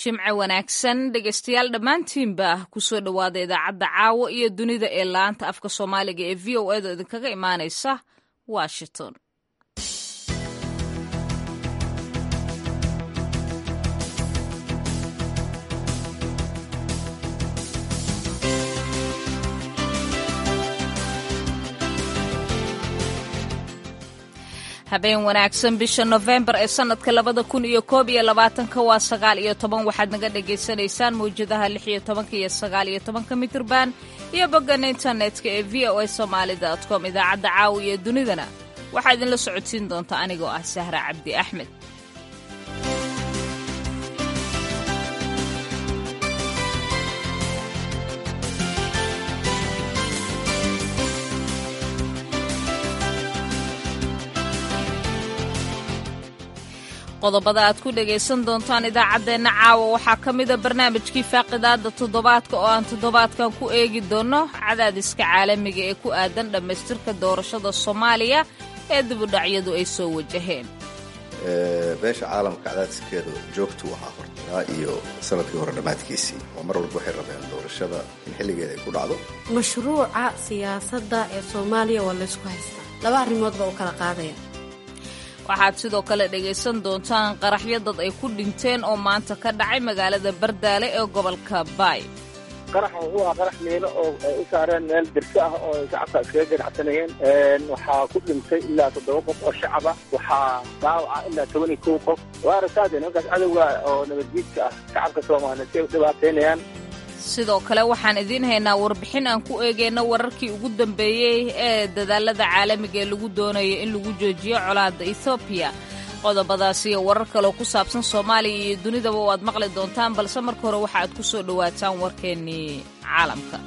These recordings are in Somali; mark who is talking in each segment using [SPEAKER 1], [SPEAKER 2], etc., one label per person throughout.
[SPEAKER 1] jimce wanaagsan dhegaystayaal dhammaantiinba kusoo dhowaada idaacadda caawa iyo dunida ee laanta afka soomaaliga ee v o edo idinkaga imaanaysa washington habeen wanaagsan bisha nofembar ee sanadka labada kun iyo koob iyo labaatanka waa sagaal iyo toban waxaad naga dhagaysanaysaan mawjadaha lix iyo tobanka iyo sagaal iyo tobanka mitirban iyo bogana internetka ee v o a somaali com idaacadda caawa iyo dunidana waxaa idinla socodsiin doonta anigoo ah sahra cabdi axmed qodobada aad ku dhegaysan doontaan idaacaddeenna caawa waxaa ka mida barnaamijkii faaqidaadda toddobaadka oo aan toddobaadkan ku eegi doonno cadaadiska caalamiga ee ku aadan dhammaystirka doorashada soomaaliya ee dibudhacyadu ay soo wajaheen
[SPEAKER 2] beesha caalamka cadaadiskeedu joogtuu ahaa hortaa iyo sanadkii hore dhammaadkiisii oo mar walba waxay rabeen doorashada in xilligeeda ay ku dhacdo
[SPEAKER 3] mashruuca siyaasadda ee soomaaliya waa laysku haystaa laba arrimood baa u kala qaadaya
[SPEAKER 1] waxaad sidoo kale dhegaysan doontaan qaraxyo dad ay ku dhinteen oo maanta ka dhacay magaalada bardaale ee gobolka baay
[SPEAKER 4] qaraxa wuxuu ahaa qarax miino oo ay u saareen meel dirso ah oo ay shacabka iskaga ganacsanayeen waxaa ku dhintay ilaa toddoba qof oo shacaba waxaa dhaawaca ilaa toban iyo kow qof waa aragtaade nimankaas cadowga oo nabaddiidka ah shacabka soomaaliya si ay u dhibaataynayaan
[SPEAKER 1] sidoo kale waxaan idiin haynaa warbixin aan ku eegayno wararkii ugu dambeeyey ee dadaalada caalamiga ee lagu doonayo in lagu joojiyo colaadda ethoobiya qodobadaas iyo warar kaleo ku saabsan soomaaliya iyo dunidaba waad maqli doontaan balse marka hore waxa aad ku soo dhowaataan warkeennii caalamka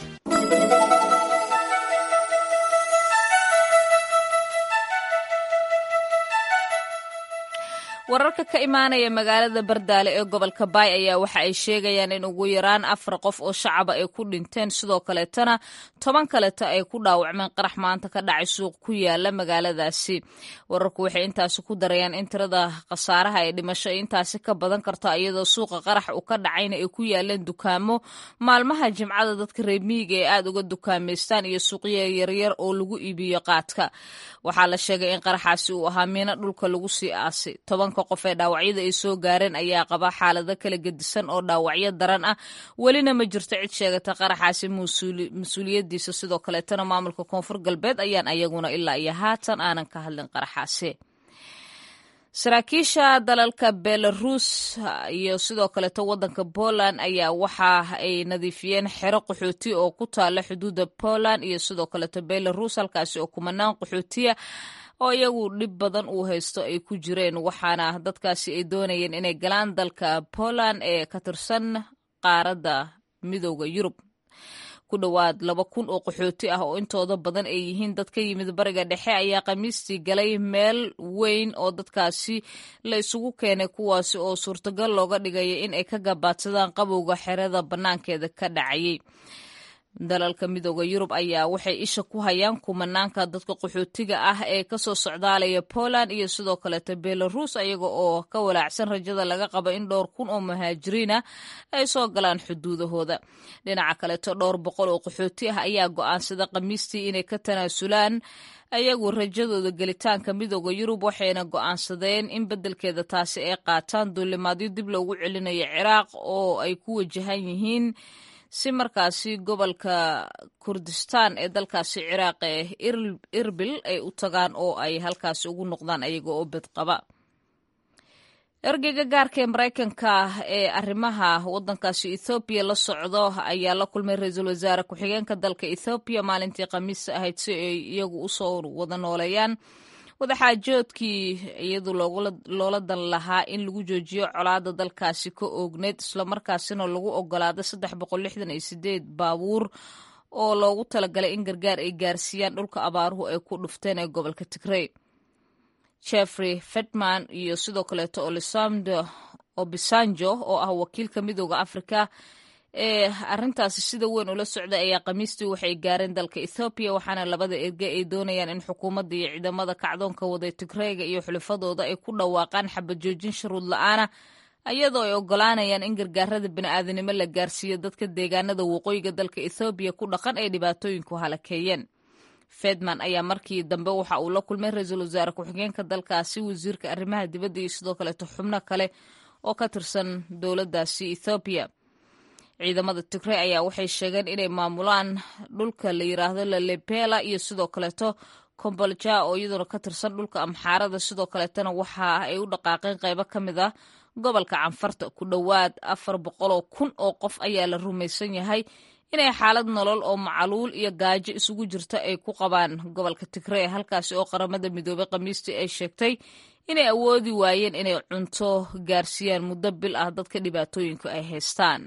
[SPEAKER 1] wararka ka imaanaya magaalada bardaale ee gobolka baay ayaa waxa ay sheegayaan in ugu yaraan afar qof oo shacaba ay ku dhinteen sidoo kaleetana toban kaleta ay ku dhaawacmeen qarax maanta ka dhacay suuq ku yaala magaaladaasi wararku waxay intaasi ku darayaan in tirada khasaaraha ee dhimasho intaasi ka badan karta iyadoo suuqa qarax uu ka dhacayna ay ku yaaleen dukaamo maalmaha jimcada dadka reemiyiga ee aad uga dukaamaystaan iyo suuqya yaryar oo lagu iibiyo qaadka waxaa la sheegay in qaraxaasi uu ahaa miino dhulka lagu sii aasay tobanka qof ee dhaawacyada ay soo gaareen ayaa qaba xaalado kala gedisan oo dhaawacyo daran ah welina ma jirto cid sheegata qaraxaasi mas-uuliyadiisa sidoo kaleetana maamulka koonfur galbeed ayaan ayaguna ilaa iyo haatan aanan ka hadlin qaraxaasi saraakiisha dalalka belarus iyo sidoo kaleeto waddanka poland ayaa waxa ay nadiifiyeen xero qaxooti oo ku taala xuduudda poland iyo sidoo kaleeto belarus halkaasi oo kumanaan qaxootiya oo iyagu dhib badan uu haysto ay ku jireen waxaana dadkaasi ay doonayeen inay galaan dalka poland ee ka tirsan qaaradda midooda yurub ku dhowaad laba kun oo qaxooti ah oo intooda badan ay yihiin dad ka yimid bariga dhexe ayaa khamiistii galay meel weyn oo dadkaasi la isugu keenay kuwaasi oo suurtagal looga dhigaya in ay ka gabaadsadaan qabowga xerada bannaankeeda ka dhacayay dalalka midooda yurub ayaa waxay isha ku hayaan kumanaanka dadka qaxootiga ah ee kasoo socdaalaya poland iyo sidoo kaleeto belarus ayaga oo ka walaacsan rajada laga qabo in dhowr kun oo muhaajiriina ay soo galaan xuduudahooda dhinaca kaleeto dhowr boqol oo qaxooti ah ayaa go'aansada khamiistii inay ka tanaasulaan ayagu rajadooda gelitaanka midooda yurub waxayna go'aansadeen in beddelkeeda taasi ay qaataan duulimaadyo dib loogu celinayo ciraaq oo ay ku wajahan yihiin si markaasi gobolka kurdistaan ee dalkaasi ciraaq ee irbil ay u tagaan oo ay halkaasi ugu noqdaan ayaga oo bedqaba ergeyga gaarka ee maraykanka ee arrimaha waddankaasi ethoobiya la socdo ayaa la kulmay ra-iisul wasaare ku-xigeenka dalka ethoobiya maalintii khamiis ahayd si ay iyagu usoo wada nooleeyaan wadaxaajoodkii iyadu loola dan lahaa in lagu joojiyo colaada dalkaasi ka oogneyd islamarkaasina lagu ogolaaday saddex boqol lixdan iyo sideed baabuur oo loogu talagalay in gargaar ay gaarsiiyaan dhulka abaaruhu ay ku dhufteen ee gobolka tigrey jeffrey fetman iyo sidoo kaleeto olisamdo obisanjo oo ah wakiilka midooda afrika ee arrintaasi sida weyn ula socday ayaa khamiistii waxay gaareen dalka ethoobiya waxaana labada erge ay doonayaan in xukuumadda iyo ciidamada kacdoonka waday tigreega iyo xulafadooda ay ku dhawaaqaan xabajoojin shuruud la-aana iyadoo ay ogolaanayaan in gargaarada bini'aadanimo la gaarsiiyo dadka deegaanada waqooyiga dalka ethoobiya ku dhaqan ay dhibaatooyinku halakeeyeen fedman ayaa markii dambe waxa uu la kulmay ra-iisul wasaare ku-xigeenka dalkaasi wasiirka arrimaha dibadda iyo sidoo kaleeto xubno kale oo ka tirsan dowladdaasi ethoobiya ciidamada tigrey ayaa waxay sheegeen inay maamulaan dhulka la yiraahdo lalebela iyo sidoo kaleeto kombolja oo iyaduna ka tirsan dhulka amxaarada sidoo kaleetana waxa ay u dhaqaaqeen qaybo ka mid ah gobolka canfarta ku dhowaad afar boqoloo kun oo qof ayaa la rumaysan yahay inay xaalad nolol oo macaluul iyo gaajo isugu jirta ay ku qabaan gobolka tigrey halkaasi oo qaramada midoobey khamiistii ay sheegtay inay awoodi waayeen inay cunto gaarsiiyaan muddo bil ah dadka dhibaatooyinku ay haystaan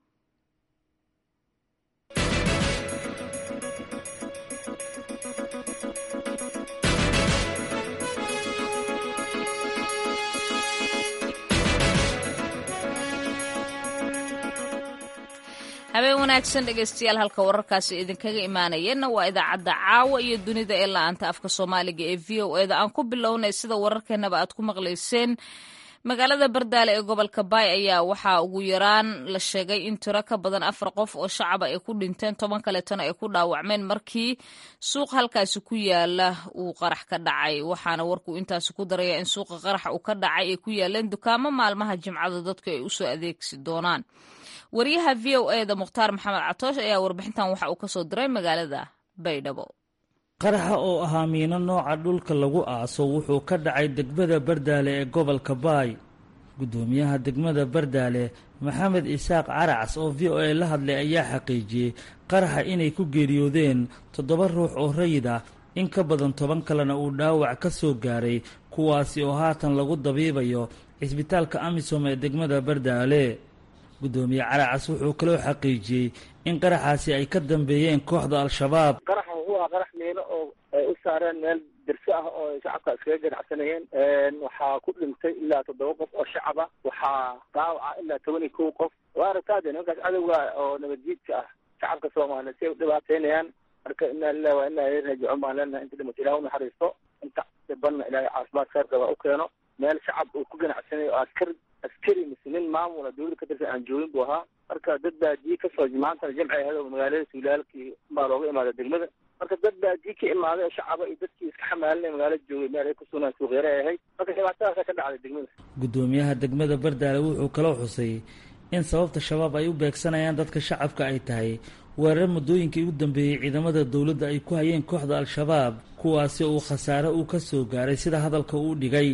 [SPEAKER 1] habeen wanaagsan dhegeystayaal halka wararkaasi idinkaga imaanayeenna waa idaacadda caawa iyo dunida ee la-aanta afka soomaaliga ee v o eda aan ku bilownay sida wararkeenaba aad ku maqlayseen magaalada bardaale ee gobolka baay ayaa waxaa ugu yaraan la sheegay in tiro ka badan afar qof oo shacaba ay ku dhinteen toban kaleetana ay ku dhaawacmeen markii suuq halkaasi ku yaala uu qarax ka dhacay waxaana warkuu intaasi ku daraya in suuqa qarax uu ka dhacay ay ku yaaleen dukaamo maalmaha jimcada dadku ay usoo adeegsi doonaan wariyaha v o eda mukhtaar maxamed catoosh ayaa warbixintan waxa uu kasoo diray magaalada baydhabo
[SPEAKER 5] qaraxa oo ahaa miino nooca dhulka lagu aaso wuxuu ka dhacay degmada bardaale ee gobolka baay guddoomiyaha degmada bardaale maxamed isaaq caracs oo v o a la hadlay ayaa xaqiijiyey qaraxa inay ku geeriyoodeen toddoba ruux oo rayid ah in ka badan toban kalena uu dhaawac ka soo gaaray kuwaasi oo haatan lagu dabiibayo cisbitaalka amisom ee degmada bardaale guddoomiye caracas wuxuu kaloo xaqiijiyey in qaraxaasi ay ka dambeeyeen kooxda al-shabaab
[SPEAKER 4] qaraxa wuxuu ahaa qarax miino oo ay u saareen meel dirso ah oo ay shacabka iskaga ganacsanayeen waxaa ku dhintay ilaa toddoba qof oo shacaba waxaa dhaawaca ilaa toban iyo kow qof waa aragtaade nimankaas cadowga oo nabadjiidka ah shacabka soomaaliya si ay u dhibaateynayaan marka inaa lilahi waa inaa raajicuun baan leenahay inta dhimato ilaah unaxariisto inta dhibanna ilaahay caafimaad khayr qaba u keeno meel shacab uu ku ganacsanayo oo askar askari mise nin maamula dawlada ka tirsan aan joogin buu ahaa marka dad baadiye kasoo maantana jamci ahayd oo magaalada suulaalkii baa looga imaada degmada marka dad baadiye ka imaaday oo shacaba iyo dadkii iska xamaalinay magaalada joogay meel ay ku sugnaan suuqyare ay ahayd marka dhibaatadaasa ka dhacday degmada
[SPEAKER 5] guddoomiyaha degmada bardaale wuxuu kaloo xusay in sababta shabaab ay u beegsanayaan dadka shacabka ay tahay weerar muddooyinkii ugu dambeeyey ciidamada dowladda ay ku hayeen kooxda al-shabaab kuwaasi uu khasaare uu ka soo gaaray sida hadalka uu dhigay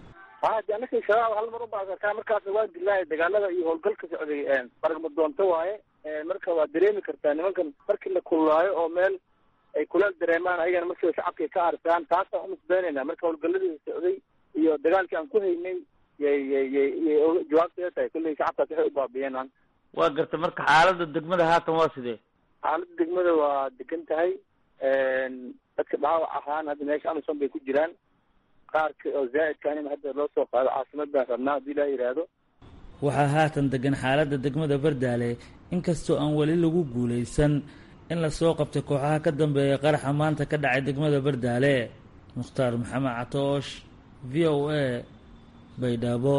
[SPEAKER 4] hade anaka shabaab hal mar ubaasataa markaas waa dilaahay dagaalada iyo howlgalka socday baragma doonto waaye marka waa dareemi kartaa nimankan markii la kululaayo oo meel ay kuleel dareemaan ayagana markiiba shacabka ka arsaan taasaan unisbeynayna marka howlgaladii socday iyo dagaalkii aan ku haynay yay yay yay yay jawaabteeda tahay kulley shacabkaas waxay u baabiyeen
[SPEAKER 5] waa gartay marka xaaladda degmada haatan waa sidee
[SPEAKER 4] xaaladda degmada waa degan tahay dadka dhaawac ahaan hadda meesha amison bay ku jiraan qaarka oo zaa'idkaan in hadda loo soo qaado caasimad baan rabnaa haddii laa yidhaahdo
[SPEAKER 5] waxaa haatan degan xaaladda degmada bardaale inkastoo aan weli lagu guulaysan in lasoo qabtay kooxaha ka dambeeya qaraxa maanta ka dhacay degmada bardaale mukhtaar maxamed catoosh v o a baydhabo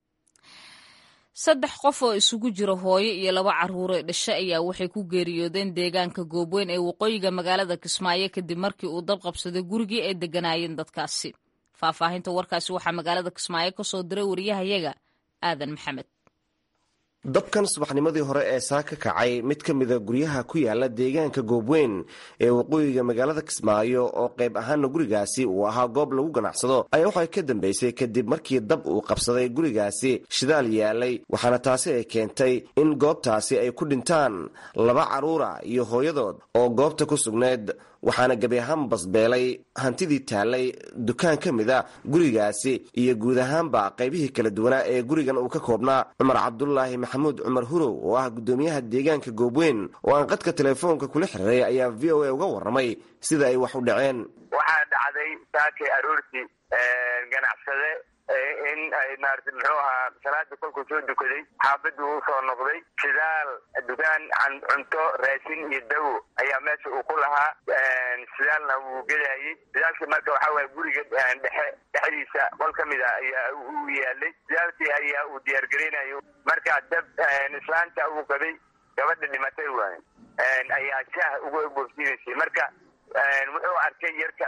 [SPEAKER 1] saddex qof oo isugu jira hooyo iyo laba carruure dhashe ayaa waxay ku geeriyoodeen deegaanka goobweyn ee waqooyiga magaalada kismaayo kadib markii uu dab qabsaday gurigii ay degganaayeen dadkaasi faahfaahinta warkaasi waxaa magaalada kismaayo ka soo diray wariyahayaga aadan maxamed
[SPEAKER 6] dabkan subaxnimadii hore ee saa ka kacay mid ka mida guryaha ku yaala deegaanka goobweyn ee waqooyiga magaalada kismaayo oo qayb ahaana gurigaasi uu ahaa goob lagu ganacsado ayaa waxay ka dambeysay kadib markii dab uu qabsaday gurigaasi shidaal yaalay waxaana taasi ay keentay in goobtaasi ay ku dhintaan laba carruura iyo hooyadood oo goobta ku sugnayd waxaana gebi ahaan basbeelay hantidii taallay dukaan ka mid a gurigaasi iyo guud ahaanba qaybihii kala duwanaa ee gurigan uu ka koobnaa cumar cabdulaahi maxamuud cumar hurow oo ah guddoomiyaha deegaanka goobweyn oo aan qadka teleefoonka kula xiriiray ayaa v o a uga warramay sida ay wax u dhaceen
[SPEAKER 7] waxaa dhacday saakay aroortii ganacsade in ay maarata muxuu ahaa salaada kolkuu soo dukaday xaafadii uu soo noqday shidaal dukaan cunto raashin iyo dawo ayaa meesha uu ku lahaa shidaalna wuu gedayay shidaalkii marka waxaa waye guriga dhexe dhexdiisa qol ka mid a ayaa uu yaalay shidaalkii ayaa uu diyaargareynayo marka dab islaanta uu qabay gabadha dhimatay waay ayaa shaah uga boofsiinaysay marka wuxuu arkay yarka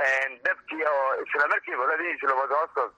[SPEAKER 7] dabkii oo isla markiiba labadii islabood hoostood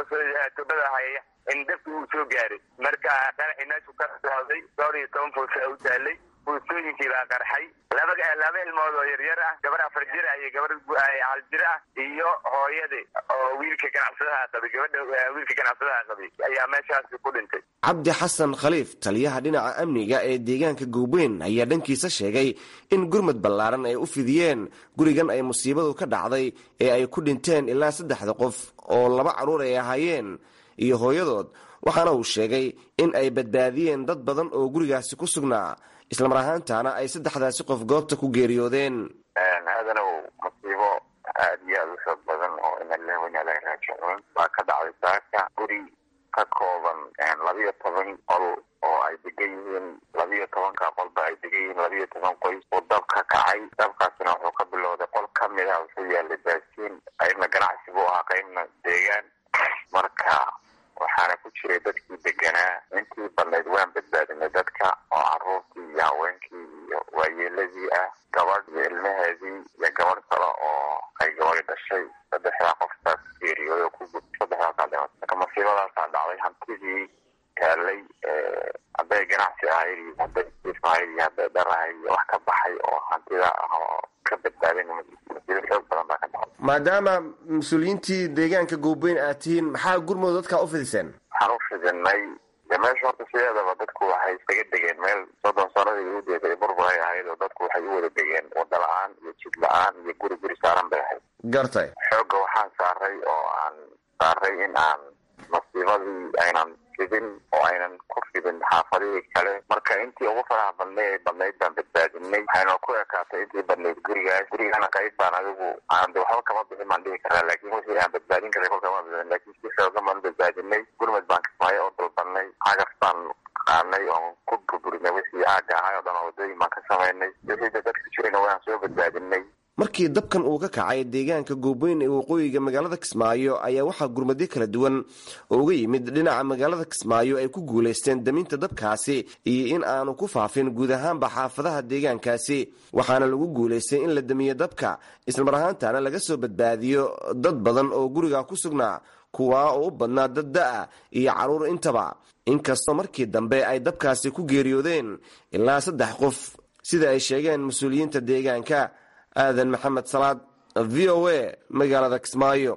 [SPEAKER 7] tubada haya in dabkii uu soo gaaray marka qaraxii meeshu ka socday dhowr iyo toban fuusa u taalay fuustooyinkii baa qarxay laba laba ilmood oo yaryar ah gabar afar jir ah iyo gabar hal jir ah iyo hooyadii oo wiilka ganacsadaha qabay gabadha wiilka ganacsadaha qabay ayaa meeshaasi ku dhintay
[SPEAKER 6] cabdi xasan khaliif taliyaha dhinaca amniga ee deegaanka goobweyn ayaa dhankiisa sheegay in gurmad ballaaran ay u fidiyeen gurigan ay musiibadu ka dhacday ee ay ku dhinteen ilaa saddexda qof oo laba carruur ay ahaayeen iyo hooyadood waxaana uu sheegay in ay badbaadiyeen dad badan oo gurigaasi ku sugnaa islamar ahaantaana ay saddexdaasi qof goobta ku geeriyoodeen
[SPEAKER 7] aadanow musiibo aad iyo aada u xoog badan oo inaleh wanaalaga raajicuun baa ka dhacday saaka guri ka kooban labiyo toban qol oo ay degan yihiin labiyo tobanka qolba ay degan yihiin labiyo toban qoys uu dab ka kacay dabkaasina wuxuu ka bilowday qol ka mid ah wuxuu yaalay baasiin qaybna ganacsi buu ahaa qaybna deegaan marka waxaana ku jiray dadkii deganaa intii badnayd waan badbaadinay dadka oo caruurtii iyo haweenkii iyo waayeeladii ah gabadh iyo ilmaheedii iyo gabadh kale oo ay gabadhi dhashay saddexdaa qoftaas geeriyooda ku gud saddexdaasaa dhimatay marka masiibadaasaa dhacday hantidii taalay hadday ganacsi ahayd iyo hadday jiif ahayd iyo hadday dhar ahayd iyo wax ka baxay oo hantida ah oo ka badbaadin masiibo xoog badan baa ka dhacday
[SPEAKER 6] maadaama mas-uuliyiintii deegaanka goobweyn aad tihiin maxaa gurmud dadkaa u fidiseen
[SPEAKER 7] waxaan u fidinay de meesha horta sideedaba dadku waxay isaga degeen meel soddon sanadii ugu deeday burbur ay ahayd oo dadku waxay u wada degeen wada la-aan iyo jid la-aan iyo guri guri saaran bay ahayd
[SPEAKER 6] gartay
[SPEAKER 7] xoogga waxaan saaray oo aan saaray in aan masiibadii aynan fidin oo aynan ku fidin xaafadihii kale marka intii ugu faraha badnay ay badnayd baan badbaadinay waxayna ku ekaatay intii badnayd gurigaas gurigana qayb baan adigu aan de waxba kama bixin baan dhihi karaa laakiin wixii aan badbaadin karay kolka ma badbaadin laakiin si xoogan baan badbaadinay gurmad baan kismaayo oo dalbanay cagaf baan qaadnay oon ku burburinay wixii aaga ahay oo dhan oo wadooyin baan ka samaynay wixii de dadka jirayna waan soo badbaadinay
[SPEAKER 6] markii dabkan uu ka kacay deegaanka goobweyn ee waqooyiga magaalada kismaayo ayaa waxaa gurmadyo kala duwan oo uga yimid dhinaca magaalada kismaayo ay ku guulaysteen daminta dabkaasi iyo in aanu ku faafin guud ahaanba xaafadaha deegaankaasi waxaana lagu guulaystay in la damiyo dabka islamar ahaantaana laga soo badbaadiyo dad badan oo guriga ku sugnaa kuwaa oo u badnaa dad da-a iyo carruur intaba inkastoo markii dambe ay dabkaasi ku geeriyoodeen ilaa saddex qof sida ay sheegeen mas-uuliyiinta deegaanka aadan maxamed salaad v o a magaalada kismaayo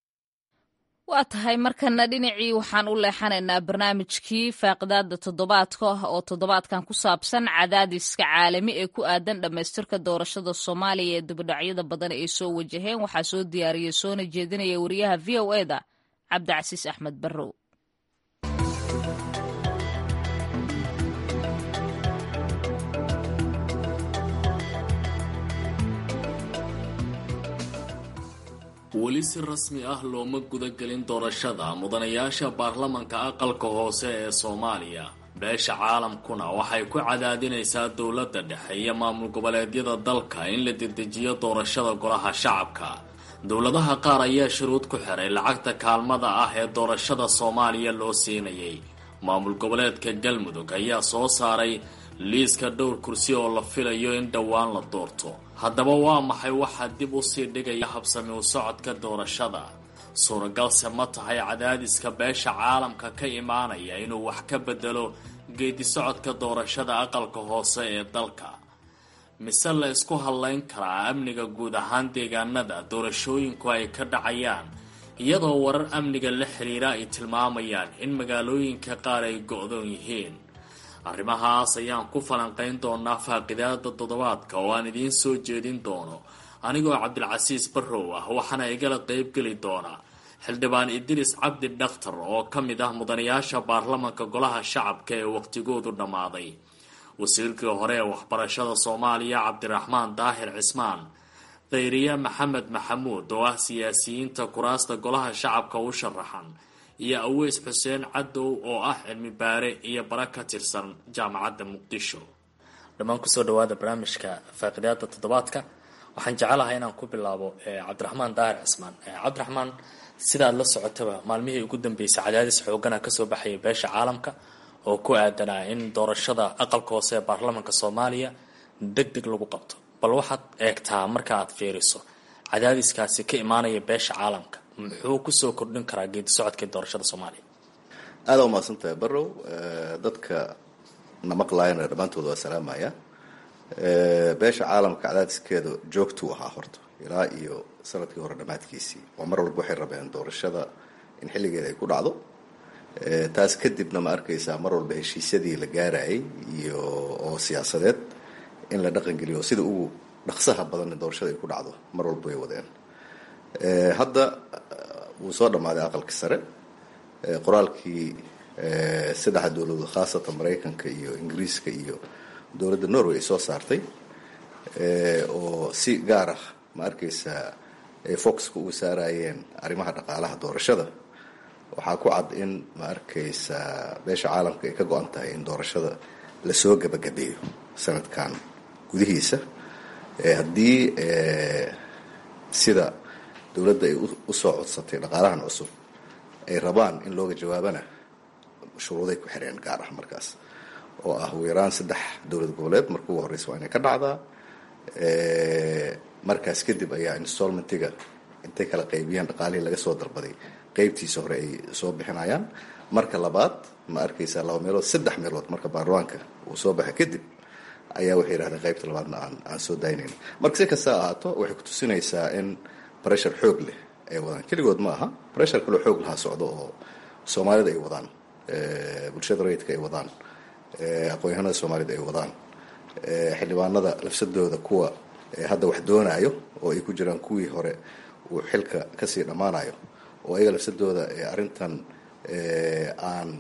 [SPEAKER 1] waa tahay markana dhinacii waxaan u leexanaynaa barnaamijkii faaqidaada toddobaadka oo toddobaadkan ku saabsan cadaadiska caalami ee ku aadan dhammaystirka doorashada soomaaliya ee dibadhacyada badan ay soo wajaheen waxaa soo diyaariyey soona jeedinaya wariyaha v o eda cabdicasiis axmed barrow
[SPEAKER 8] weli si rasmi ah looma gudagelin doorashada mudanayaasha baarlamanka aqalka hoose ee soomaaliya beesha caalamkuna waxay ku cadaadinaysaa dowladda dhexe iyo maamul goboleedyada dalka in la dedejiyo doorashada golaha shacabka dowladaha qaar ayaa shuruud ku xiray lacagta kaalmada ah ee doorashada soomaaliya loo siinayay maamul goboleedka galmudug ayaa soo saaray liiska dhowr kursi oo la filayo in dhowaan la doorto haddaba waa maxay waxaa dib u sii dhigaya habsami u socodka doorashada suuragalse ma tahay cadaadiska beesha caalamka ka imaanaya inuu wax ka bedelo geedi socodka doorashada aqalka hoose ee dalka mise la isku hadlayn karaa amniga guud ahaan deegaanada doorashooyinku ay ka dhacayaan iyadoo warar amniga la xiriira ay tilmaamayaan in magaalooyinka qaar ay go-doon yihiin arrimahaas ayaan ku falanqayn doonaa faaqidaada toddobaadka oo aan idiin soo jeedin doono anigoo cabdilcasiis barrow ah waxaana igala qeybgeli doona xildhibaan idris cabdi dhakhtar oo ka mid ah mudanayaasha baarlamanka golaha shacabka ee waqtigoodu dhammaaday wasiirkii hore ee waxbarashada soomaaliya cabdiraxmaan daahir cismaan khayriye maxamed maxamuud oo ah siyaasiyiinta kuraasta golaha shacabka u sharaxan iyo aweys xuseen cadow oo ah cilmi baare iyo bara ka tirsan jaamacadda muqdisho
[SPEAKER 9] dhammaan kusoo dhawaada barnaamijka faaqidaada toddobaadka waxaan jecelahay inaan ku bilaabo cabdiraxmaan daahir cismaan cabdiraxmaan sidaad la socotaba maalmihii ugu dambeysay cadaadis xoogana kasoo baxayay beesha caalamka oo ku aadanaa in doorashada aqalka hoose ee baarlamaanka soomaaliya deg deg lagu qabto bal waxaad eegtaa marka aad fiiriso cadaadiskaasi ka imaanaya beesha caalamka muxuu kusoo kordhin karaa geedi socodka doorashada soomaaliya
[SPEAKER 2] aada u mahadsantahay barrow dadka na maqlaayana dhammaantooda waa salaamaya beesha caalamka cadaadiskeeda joogtuu ahaa horta ilaa iyo sanadkii hore dhammaadkiisii oo mar walba waxay rabeen doorashada in xilligeeda ay ku dhacdo taas kadibna ma arkaysaa mar walba heshiisyadii la gaarayay iyo oo siyaasadeed in la dhaqangeliyo sida ugu dhaqsaha badanna doorashada ay ku dhacdo mar walba way wadeen hadda wuu soo dhammaaday aqalka sare qoraalkii saddexda dowladood khaasatan maraykanka iyo ingiriiska iyo dowladda norway ay soo saartay oo si gaar ah ma arkaysaa ay foxka uga saarayeen arrimaha dhaqaalaha doorashada waxaa ku cad in ma arkaysaa beesha caalamka ay ka go-an tahay in doorashada lasoo gabagabeeyo sanadkan gudihiisa haddii sida dowladda ay usoo codsatay dhaqaalahan cusub ay rabaan in looga jawaabana shuruuday ku xireen gaar ah markaas oo ah ugu yaraan saddex dowlad goboleed marka ugu horreysa waa inay ka dhacdaa markaas kadib ayaa installmentiga intay kala qaybiyaan dhaqaalihii laga soo dalbaday qaybtiisa hore ay soo bixinayaan marka labaad ma arkaysaa laba meelood saddex meelood marka baarlamaanka uu soo baxa kadib ayaa waxay yidhahdeen qaybta labaadna aan aan soo daynayn marka si kasta ahaato waxay kutusinaysaa in bressure xoog leh ay wadaan keligood ma aha bressure kaloo xoog lahaa socdo oo soomaalida ay wadaan bulshada rayidka ay wadaan aqoon-yahanada soomaalida ay wadaan xildhibaanada lafsadooda kuwa hadda wax doonaayo oo ay ku jiraan kuwii hore uu xilka kasii dhammaanayo oo ayaga lafsadooda arrintan aan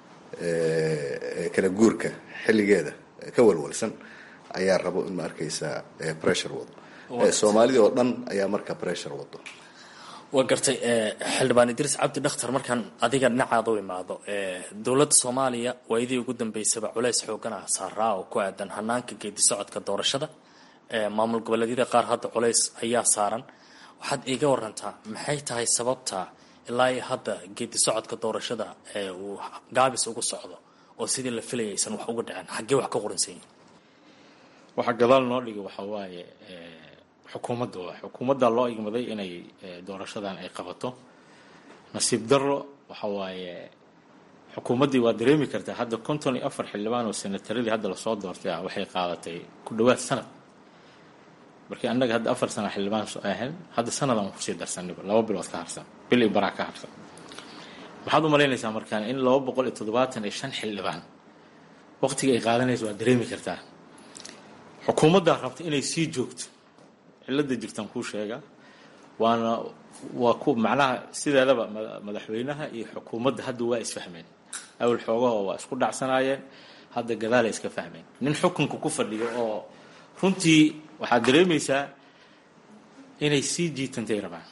[SPEAKER 2] kala guurka xilligeeda ka walwalsan ayaa rabo in ma arkaysaa pressure wado soomaalida oo dhan ayaa marka pressure wado
[SPEAKER 9] waa gartay xildhibaan idriis cabdi dhakhtar markaan adiga dhinacaada u imaado dowladda soomaaliya waayadii ugu dambeysaba culays xoogan ah saaraa oo ku aadan hanaanka geedi socodka doorashada maamul goboleedyada qaar hadda culays ayaa saaran waxaad iiga warantaa maxay tahay sababta ilaa iyo hadda geedi socodka doorashada uu gaabis ugu socdo oo sidii la filayay aysan wax uga dhicin xaggee wax ka qoransan yihin
[SPEAKER 10] waxaa gadaal noo dhigay waxaa waaye xukuumadda waa xukuumadda loo igmaday inay doorashadan ay qabato nasiib darro waxa waaye xukuumaddii waa dareemi kartaa hadda konton iyo afar xildhibaan oo senataradii hadda lasoo doortay ah waxay qaadatay ku dhawaad sanad markii annaga hadda afar sana xildhibaan ahayn hadda sanadaan kusii darsaniba laba bilood ka harsan bil iyo baraa ka harsan maxaad u malaynaysaa markaan in laba boqol iyo toddobaatan iyo shan xildhibaan waqtiga ay qaadanaysa waa dareemi kartaa xukuumaddaa rabta inay sii joogto cilada jirtaan kuu sheega waana waa ku macnaha sideedaba madaxweynaha iyo xukuumadda hadda waa isfahmeen awal xoogaho waa isku dhacsanaayeen hadda gadaalay iska fahmeen nin xukunka ku fadhiyo oo runtii waxaad dareemaysaa inay sii jiitantay rabaan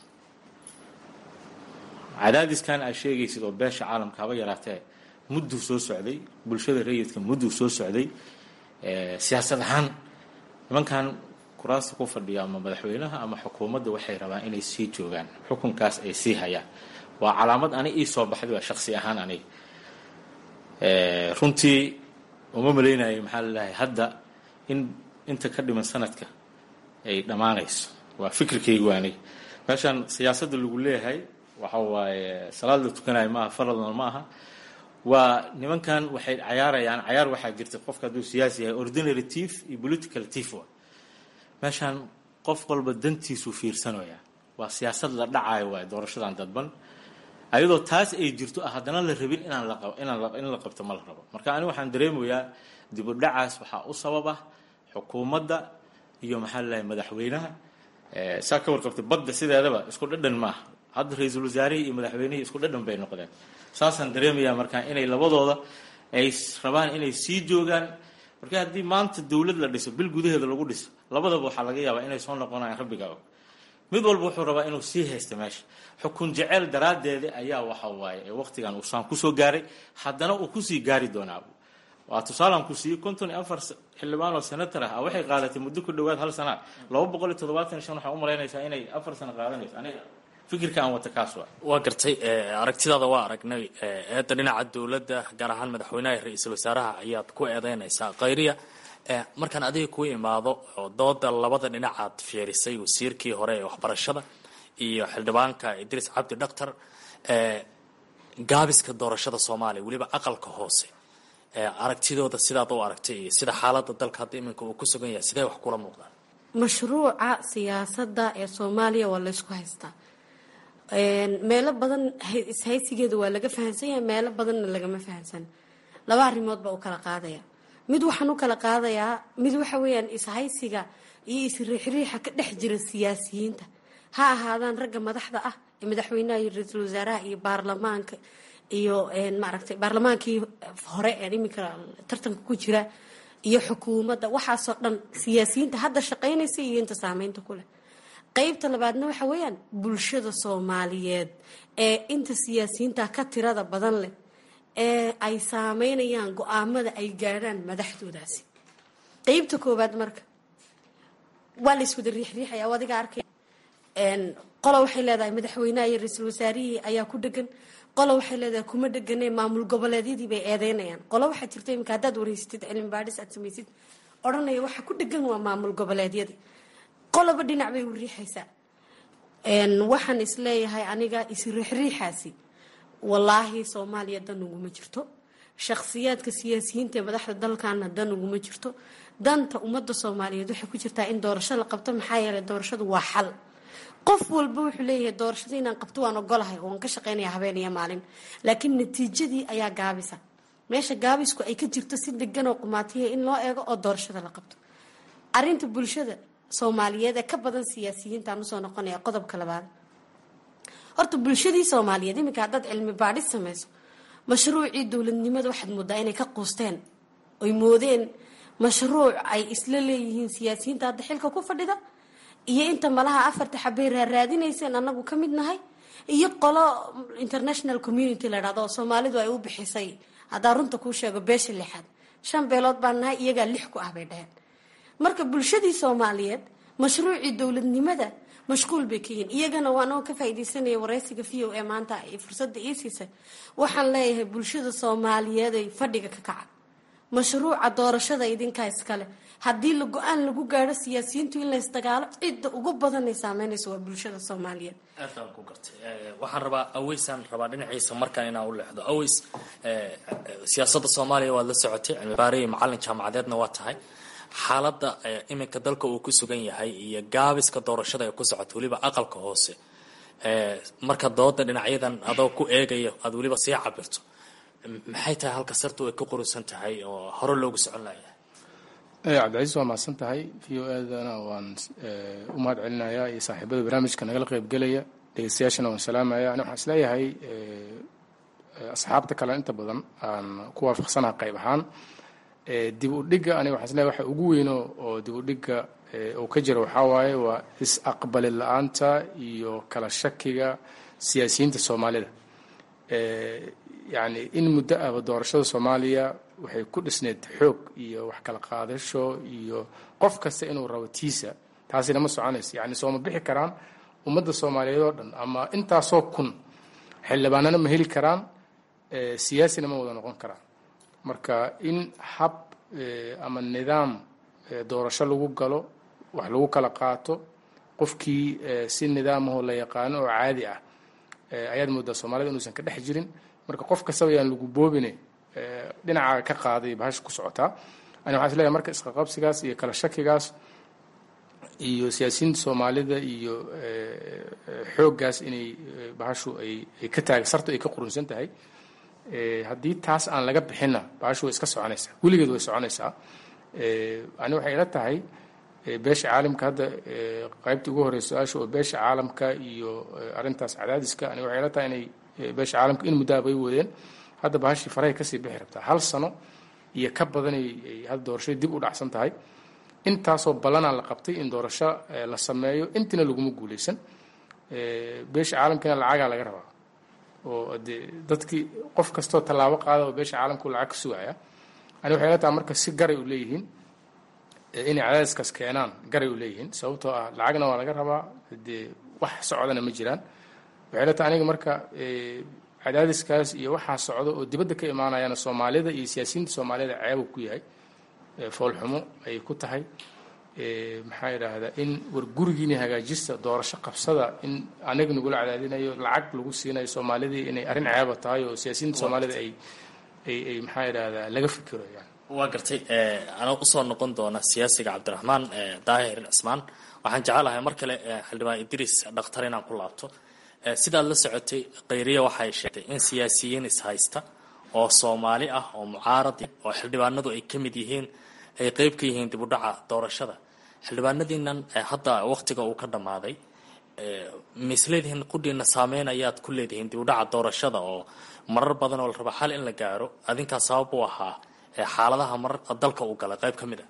[SPEAKER 10] cadaadiskan aad sheegaysid oo beesha caalamka haba yaraatee mudduu soo socday bulshada rayidka mudduu soo socday siyaasad ahaan nimankan kuraasta ku fadhiya ama madaxweynaha ama xukuumadda waxay rabaan inay sii joogaan xukunkaas ay sii hayaan waa calaamad ani ii soo baxday waa shaksi ahaan aniga runtii uma malaynayo maxaa lalahay hadda in inta ka dhiman sanadka ay dhammaanayso waa fikirkaygu aniga meeshaan siyaasadda lagu leeyahay waxa waaye salaad la tukanayo maaha faradna ma aha waa nimankan waxay cayaarayaan cayaar waxaa jirta qofka hadduu siyaasi yahay ordinary tief iyo political tief wa meeshaan qof walba dantiisuu fiirsanaya waa siyaasad la dhacayo waay doorashadan dadban ayadoo taas ay jirto ah haddana la rabin inaan la inaan in la qabto ma la rabo marka ani waxaan dareemayaa dib u dhacaas waxaa u sababa xukuumadda iyo maxaa lalahay madaxweynaha saa ka warqabtay badda sideedaba isku dhadhan maaha hadda ra-iisul wasaarihii iyo madaxweynihii isku dhadhan bay noqdeen saasaan dareemayaa markaa inay labadooda ay rabaan inay sii joogaan marka haddii maanta dowlad la dhiso bil gudaheeda lagu dhiso labadaba waxaa laga yaabaa inay soo noqonayaan rabbiga og mid walba wuxuu rabaa inuu sii haysta meesha xukun jecel daraaddeeda ayaa waxa waaye waqtigan uu saan kusoo gaaray haddana uu kusii gaari doonaa waa tusaalan ku siiyey konton iyo afar xildhibaan oo senator ah waxay qaadatay muddo ku dhowaad hal sana laba boqol iyo toddobaatan iyo shan waxaa u malaynaysaa inay afar sano qaadanayso aniga fikirka aan wata kaas waa
[SPEAKER 9] waa gartay aragtidaada waa aragnay eedda dhinaca dowladda gaar ahaan madaxweynaha iyo ra-iisul wasaaraha ayaad ku eedeynaysaa khayriya markaan adiga ku imaado oo dooda labada dhinacaad fiirisay wasiirkii hore ee waxbarashada iyo xildhibaanka idriis cabdi dhaktar gaabiska doorashada soomaaliya weliba aqalka hoose aragtidooda sidaad u aragtay iyo sida xaalada dalka hadda iminka uu ku sugan yahay sidee wax kula muuqdaan
[SPEAKER 3] mashruuca siyaasadda ee soomaaliya waa laysku haystaa meelo badan ishaysigeeda waa laga fahansan yahay meelo badanna lagama fahansan laba arrimood baa u kala qaadaya mid waxaan u kala qaadayaa mid waxa weeyaan ishaysiga iyo isriixriixa ka dhex jira siyaasiyiinta ha ahaadaan ragga madaxda ah ee madaxweynaha iyo ra-iisul wasaaraha iyo baarlamaanka iyo maaragtay baarlamaankii hore ee iminka tartanka ku jira iyo xukuumadda waxaasoo dhan siyaasiyiinta hadda shaqaynaysa iyo inta saameynta ku leh qeybta labaadna waxa weeyaan bulshada soomaaliyeed ee inta siyaasiyiinta ka tirada badan leh ee ay saameynayaan go-aamada ay gaadhaan madaxdoodaasi qeybta koowaad marka waa la iswada riixriixaya oo adiga arkay qola waxay leedahay madaxweynaha iyo ra-iisul wasaarihii ayaa ku dhegan qola waxay leedahay kuma dhegane maamul goboleedyadii bay eedeynayaan qola waxaa jirta imika haddaad wareysatid cilmi baadhis aad samaysid odhanaya waxa ku dhegan waa maamul goboleedyadii qoloba dhinac bay u riixaysaa waxaan isleeyahay aniga isriixriixaasi wallaahi soomaaliya dan uguma jirto shakhsiyaadka siyaasiyiinta ee madaxda dalkana dan uguma jirto danta ummadda soomaaliyeed waxay ku jirtaa in doorasho la qabto maxaa yeelay doorashadu waa xal qof walba wuxuu leeyahay doorashada inaan qabto waan ogolahay oo waan ka shaqeynaya habeen iyo maalin laakiin natiijadii ayaa gaabisa meesha gaabisku ay ka jirto si degan oo qumaatiya in loo eego oo doorashada la qabto arinta bulshada soomaaliyeed ee ka badan siyaasiyiintaan usoo noqonaya qodobka labaad horta bulshadii soomaaliyeed iminka haddaad cilmi baadhis samayso mashruucii dowladnimada waxaad moodaa inay ka quusteen oy moodeen mashruuc ay isla leeyihiin siyaasiyiinta hadda xilka ku fadhida iyo inta malaha afarta xabay raaraadinayseen anagu ka mid nahay iyo qolo international community la dhahdo oo soomaalidu ay u bixisay haddaa runta kuu sheego beesha lixaad shan beelood baan nahay iyagaa lix ku ah bay dhaheen marka bulshadii soomaaliyeed mashruucii dowladnimada mashquul bay ka yihiin iyagana waanoo ka faaidaysanaya wareysiga v o e maanta ay fursada ii siisay waxaan leeyahay bulshada soomaaliyeed ay fadhiga ka kaca mashruuca doorashada idinkaa iskale haddii la go-aan lagu gaadho siyaasiyiintu in laysdagaalo cidda ugu badanay saameynaysa waa bulshada soomaaliyeed
[SPEAKER 9] aadaan ku gartay waxaan rabaa aweysaan rabaa dhinaciisa markaan inaan u leexdo aweys siyaasadda soomaaliya waad la socotay cilmi baare iyo macalin jaamacadeedna waa tahay xaaladda iminka dalka uu ku sugan yahay iyo gaabiska doorashada ee ku socota weliba aqalka hoose marka dooda dhinacyadan adoo ku eegaya aada weliba sii cabirto maxay tahay halka sartu ay ka qurusan tahay oo hore loogu socon layahay
[SPEAKER 11] cabdicasiis waa mahadsan tahay v o edana waan u mahad celinayaa iyo saaxiibada barnaamijka nagala qeybgelaya dhegeystayaashana waan salaamaya ani waxaan isleeyahay asxaabta kale inta badan aan ku waafaqsanaha qayb ahaan dib u dhigga aniga waxaan isleeyahay waxa ugu weyno oo dib u dhigga uu ka jira waxaa waaye waa is-aqbali la-aanta iyo kala shakiga siyaasiyiinta soomaalida yacni in muddo ahba doorashada soomaaliya waxay ku dhisneyd xoog iyo wax kala qaadasho iyo qof kasta inuu rabo tiisa taasina ma soconayso yacni sooma bixi karaan ummadda soomaaliyeed oo dhan ama intaasoo kun xildhibaanana ma heli karaan siyaasina ma wada noqon karaan marka in hab ama nidaam doorasho lagu galo wax lagu kala qaato qofkii si nidaamahoo la yaqaano oo caadi ah ayaad moodaa soomaalida inuusan ka dhex jirin marka qof kastaba yaan lagu boobine dhinaca ka qaaday bahasha ku socotaa ani waxaan isleeyahay marka isqaqabsigaas iyo kala shakigaas iyo siyaasiyiinta soomaalida iyo xooggaas inay bahashu ay ay ka taag sartu ay ka qurunsan tahay haddii taas aan laga bixinna bahashu way iska soconaysaa weligeed way soconaysaa ani waxay ila tahay beesha caalamka hadda qaybta ugu horeysa su-aasha oo beesha caalamka iyo arrintaas cadaadiska ani waxay ila tahay inay beesha caalamka in muddaha bay wadeen hadda bahashii farahay kasii bixi rabtaa hal sano iyo ka badanay hadda doorashadii dib u dhacsan tahay intaasoo ballanaa la qabtay in doorasho la sameeyo intina laguma guuleysan beesha caalamkana lacagaa laga rabaa oo de dadkii qof kastoo tallaabo qaada oo beesha caalamku lacag ka sugaya ani waxay la tahay marka si garay u leeyihiin inay cadaadiskaas keenaan garay u leeyihiin sababtoo ah lacagna waa laga rabaa dee wax socdana ma jiraan waxay la tahay aniga marka cadaadiskaas iyo waxaa socda oo dibadda ka imaanayana soomaalida iyo siyaasiyiinta soomaalida ceebu ku yahay foolxumo ayay ku tahay maxaa yidhaahdaa in war gurigiini hagaajista doorasho qabsada in anaga nagula cadaadinayo lacag lagu siinayo soomaalidii inay arrin ceeba tahay oo siyaasiyiinta soomaalida ay ay ay maxaa yidhaahdaa laga fikiro yani
[SPEAKER 9] waa gartay anaa usoo noqon doona siyaasiga cabdiraxmaan daahir cismaan waxaan jecelahay mar kale xildhibaan idriis dhakhtar inaan ku laabto sidaad la socotay khayriya waxay sheegtay in siyaasiyiin ishaysta oo soomaali ah oo mucaarad oo xildhibaanadu ay ka mid yihiin ay qeyb ka yihiin dib u dhaca doorashada xildhibaanadiinan hadda waqtiga uu ka dhammaaday misleedihiin qudhiina saameyn ayaad ku leedihiin dib u dhaca doorashada oo marar badan oo la raba xal in la gaaro adinkaa sabab u ahaa xaaladaha marar dalka uu galay qayb ka mid a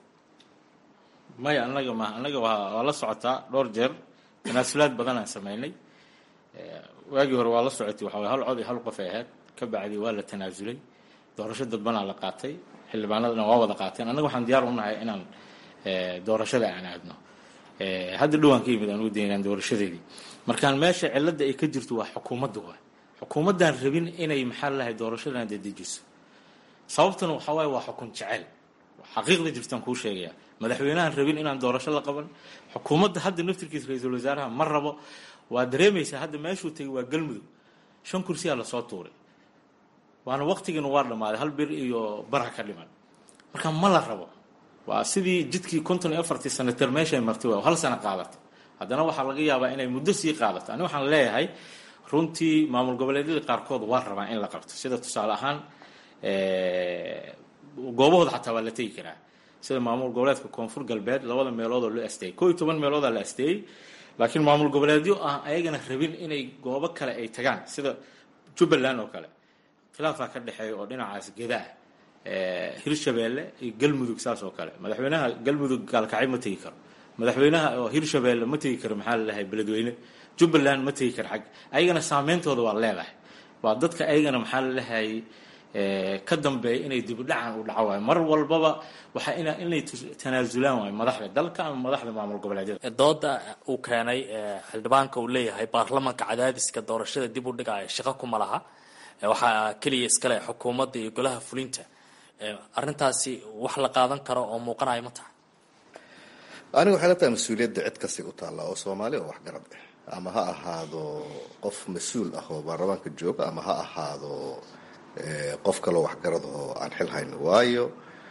[SPEAKER 10] maya anaga ma anaga waa la socotaa dhowr jeer tanaasulaad badanaan sameynay waagii hore waa la socotay waxa hal cod iyo hal qof ay ahayd ka bacdi waa la tanaasulay doorasho dadbanaa la qaatay xildhibaanadana waa wada qaateen annaga waxaan diyaar u nahay inaan doorashada aan aadno hadda dhowaan ka yimid aan u daynaan doorashadeedii markaan meesha cilada ay ka jirto waa xukuumadda waay xukuumaddaan rabin inay maxaa lahay doorashadan dedejiso sababtuna waxaa waaye waa xukun jecel xaqiiqda jirtaan kuu sheegaya madaxweynahan rabin inaan doorasho la qaban xukuumadda hadda naftirkiisa ra-iisul wasaaraha ma rabo waa dareemaysaa hadda meeshuu tegay waa galmudug shan kursiyaa lasoo tuuray waana waqtigiina waa dhammaaday hal bir iyo barha ka dhiman marka ma la rabo waa sidii jidkii konton iyo afartii sanater meeshay martay waa hal sano qaadatay haddana waxaa laga yaabaa inay muddo sii qaadato ani waxaan leeyahay runtii maamul goboleedyada qaarkood waa rabaa in la qabto sida tusaale ahaan goobahooda xataa waa la tegi karaa sida maamul goboleedka koonfur galbeed labada meelood oo loo asteeyey koo iyo toban meeloodaa la asteeyey laakiin maamul goboleedyo ah ayagana rabin inay goobo kale ay tagaan sida jubbaland oo kale khilaafaa ka dhexeeya oo dhinacaas gedaa hirshabeelle iyo galmudug saas oo kale madaxweynaha galmudug gaalkacay ma tegi karo madaxweynaha oo hirshabeelle ma tegi karo maxaa lalahay beledweyne jubbaland ma tegi karo xag ayagana saameyntooda waa leedahay waa dadka ayagana maxaa lalahay ka dambeeya inay dibudhacan u dhaco waayo mar walbaba waxaa ina inay tanaasulaan waayo madaxda dalka ama madaxda maamul goboleedyada
[SPEAKER 9] dooda uu keenay xildhibaanka uu leeyahay baarlamanka cadaadiska doorashada dib u dhigaya shaqo kuma laha waxaa keliya iskale xukuumadda iyo golaha fulinta arrintaasi wax la qaadan karo oo muuqanayo ma taha
[SPEAKER 2] aniga waxay la tahay mas-uuliyadda cid kastay u taallaa oo soomaali oo waxgarad ah ama ha ahaado qof mas-uul ah oo baarlamaanka jooga ama ha ahaado qof kaloo waxgarad oo aan xil hayn waayo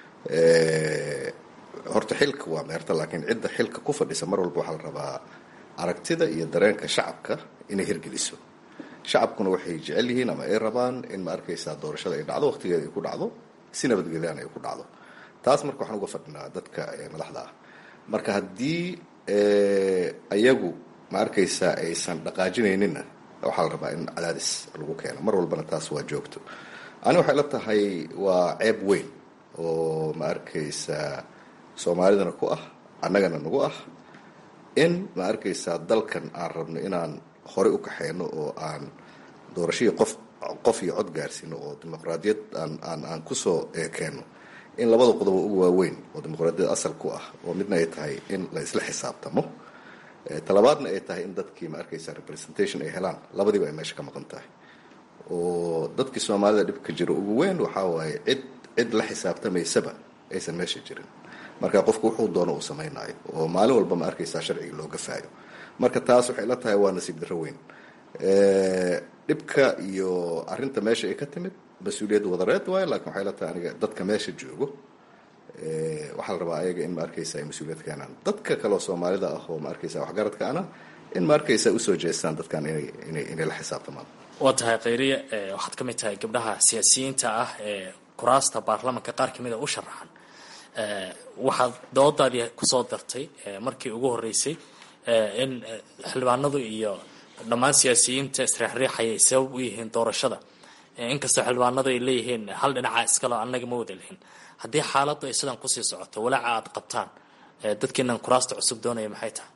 [SPEAKER 2] horta xilka waa meerta laakiin cidda xilka ku fadhisa mar walba waxaa la rabaa aragtida iyo dareenka shacabka inay hirgeliso shacabkuna waxay jecel yihiin ama ay rabaan in ma arkaysaa doorashada ay dhacdo waqtigeeda ay ku dhacdo si nabadgelyan ay ku dhacdo taas marka waxaan uga fadhinaa dadka madaxda ah marka haddii ayagu ma arkaysaa aysan dhaqaajinayninna waxaa la rabaa in cadaadis lagu keeno mar walbana taas waa joogto ani waxay la tahay waa ceeb weyn oo ma arkaysaa soomaalidana ku ah annagana nagu ah in ma arkaysaa dalkan aan rabno inaan horey u kaxeyno oo aan doorashadii qof qof iyo cod gaarsiino oo dimuqraadiyad aan aan aan kusoo keenno in labada qodob ugu waaweyn oo dimuqraadiyad asal ku ah oo midna ay tahay in la isla xisaabtamo talabaadna ay tahay in dadkii ma arkaysa representation ay helaan labadiiba ay meesha ka maqan tahay oo dadkii soomaalida dhibka jiro ugu weyn waxaa waaye cid cid la xisaabtamaysaba aysan meesha jirin marka qofku wuxuu doono uu samaynayo oo maalin walba ma arkaysaa sharciga loo gafaayo marka taas waxay la tahay waa nasiib darro weyn dhibka iyo arrinta meesha ay ka timid mas-uuliyad wadareed waayo laakiin waxay la tahay aniga dadka meesha joogo waxaa la rabaa ayaga in ma arkaysa ay mas-uuliyad keenaan dadka kaleo soomaalida ah oo ma arkaysa waxgaradka ana in ma arkaysa usoo jeestaan dadkan inay inay inay la xisaabtamaan
[SPEAKER 9] waa tahay khayriye waxaad ka mid tahay gabdhaha siyaasiyiinta ah ee kuraasta baarlamanka qaar kamid a u sharaxan waxaad doodaadii kusoo dartay markii ugu horeysay in xildhibaanadu iyo dhammaan siyaasiyiinta isriixriixaya ay sabab u yihiin doorashada inkastoo xildhibaanadu ay leeyihiin hal dhinaca iskalo annaga ma wada lihin haddii xaaladdu ay sidan kusii socoto walaaca aad qabtaan dadkiinan kuraasta cusub doonaya maxay tahay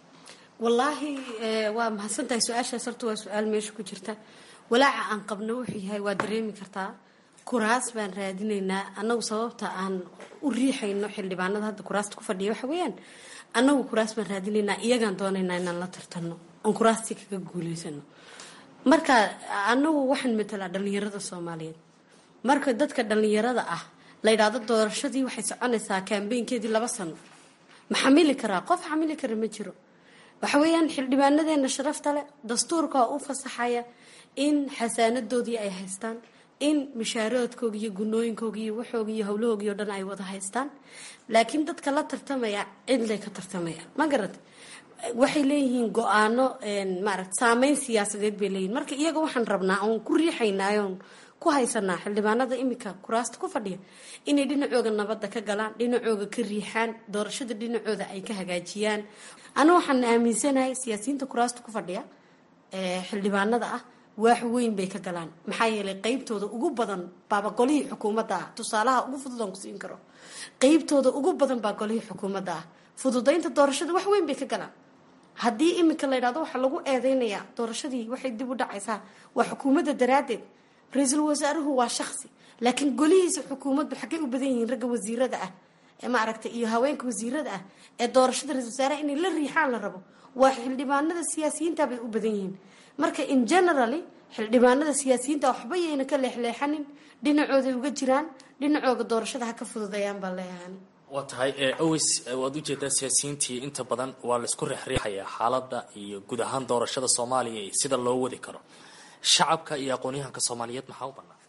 [SPEAKER 3] wallaahi waa mahadsantahay su-aashaas horta waa su-aal meesha ku jirta walaaca aan qabno wuxuu yahay waa dareemi kartaa kuraas baan raadinaynaa annagu sababta aan u riixayno xildhibaanada hadda kuraasta ku fadhiya waxa weeyaan annagu kuraas baan raadinaynaa iyagaan doonaynaa inaan la tartanno oon kuraastii kaga guulaysano marka annagu waxaan matalaa dhallinyarada soomaaliyeed marka dadka dhallinyarada ah la yidhaahdo doorashadii waxay soconaysaa kaambeynkeedii laba sano ma xamili karaa qof xamili kara ma jiro waxa weeyaan xildhibaanadeena sharafta leh dastuurka u fasaxaya in xasaanadoodii ay haystaan in mishaaroodkooga iyo gunooyinkooga iyo waxooga iyo howlahoogii o dhan ay wada haystaan laakiin dadka la tartamaya cidlay ka tartamayaan ma garat waxay leeyihiin go-aano maarata saameyn siyaasadeed bay leeyihin marka iyaga waxaan rabnaa oon ku riixaynaa oon ku haysanaa xildhibaanada imika kuraasta ku fadhiya inay dhinacooga nabadda ka galaan dhinacooga ka riixaan doorashada dhinacooda ay ka hagaajiyaan ana waxaan aaminsanahay siyaasiyiinta kuraasta ku fadhiya xildhibaanada ah waax weyn bay ka galaan maxaa yeelay qeybtooda ugu badan baaba golihii xukuumadda ah tusaalaha ugu fudud aan ku siin karo qeybtooda ugu badan baa golihii xukuumadda ah fududaynta doorashada wax weyn bay ka galaan haddii imika la yidhahdo waxaa lagu eedeynayaa doorashadii waxay dib u dhacaysaa waa xukuumadda daraaddeed ra-iisul wasaaruhu waa shaksi laakiin golihiisa xukuumaddu xaggay u badan yihiin ragga wasiirada ah ee maaragtay iyo haweenka wasiirada ah ee doorashada ra-isul wasaaraha inay la riixaan la rabo waa xildhibaanada siyaasiyiinta bay u badan yihiin marka in generally xildhibaanada siyaasiyiinta waxba yayna ka leexleexanin dhinacooday uga jiraan dhinacooga doorashada ha ka fududayaan baa leeyahan
[SPEAKER 9] waa tahay oweys waad ujeedaa siyaasiyiintii inta badan waa laisku riixriixayaa xaaladda iyo guud ahaan doorashada soomaaliya iyo sida loo wadi karo shacabka iyo aqoon-yahanka soomaaliyeed maxaa u bannaan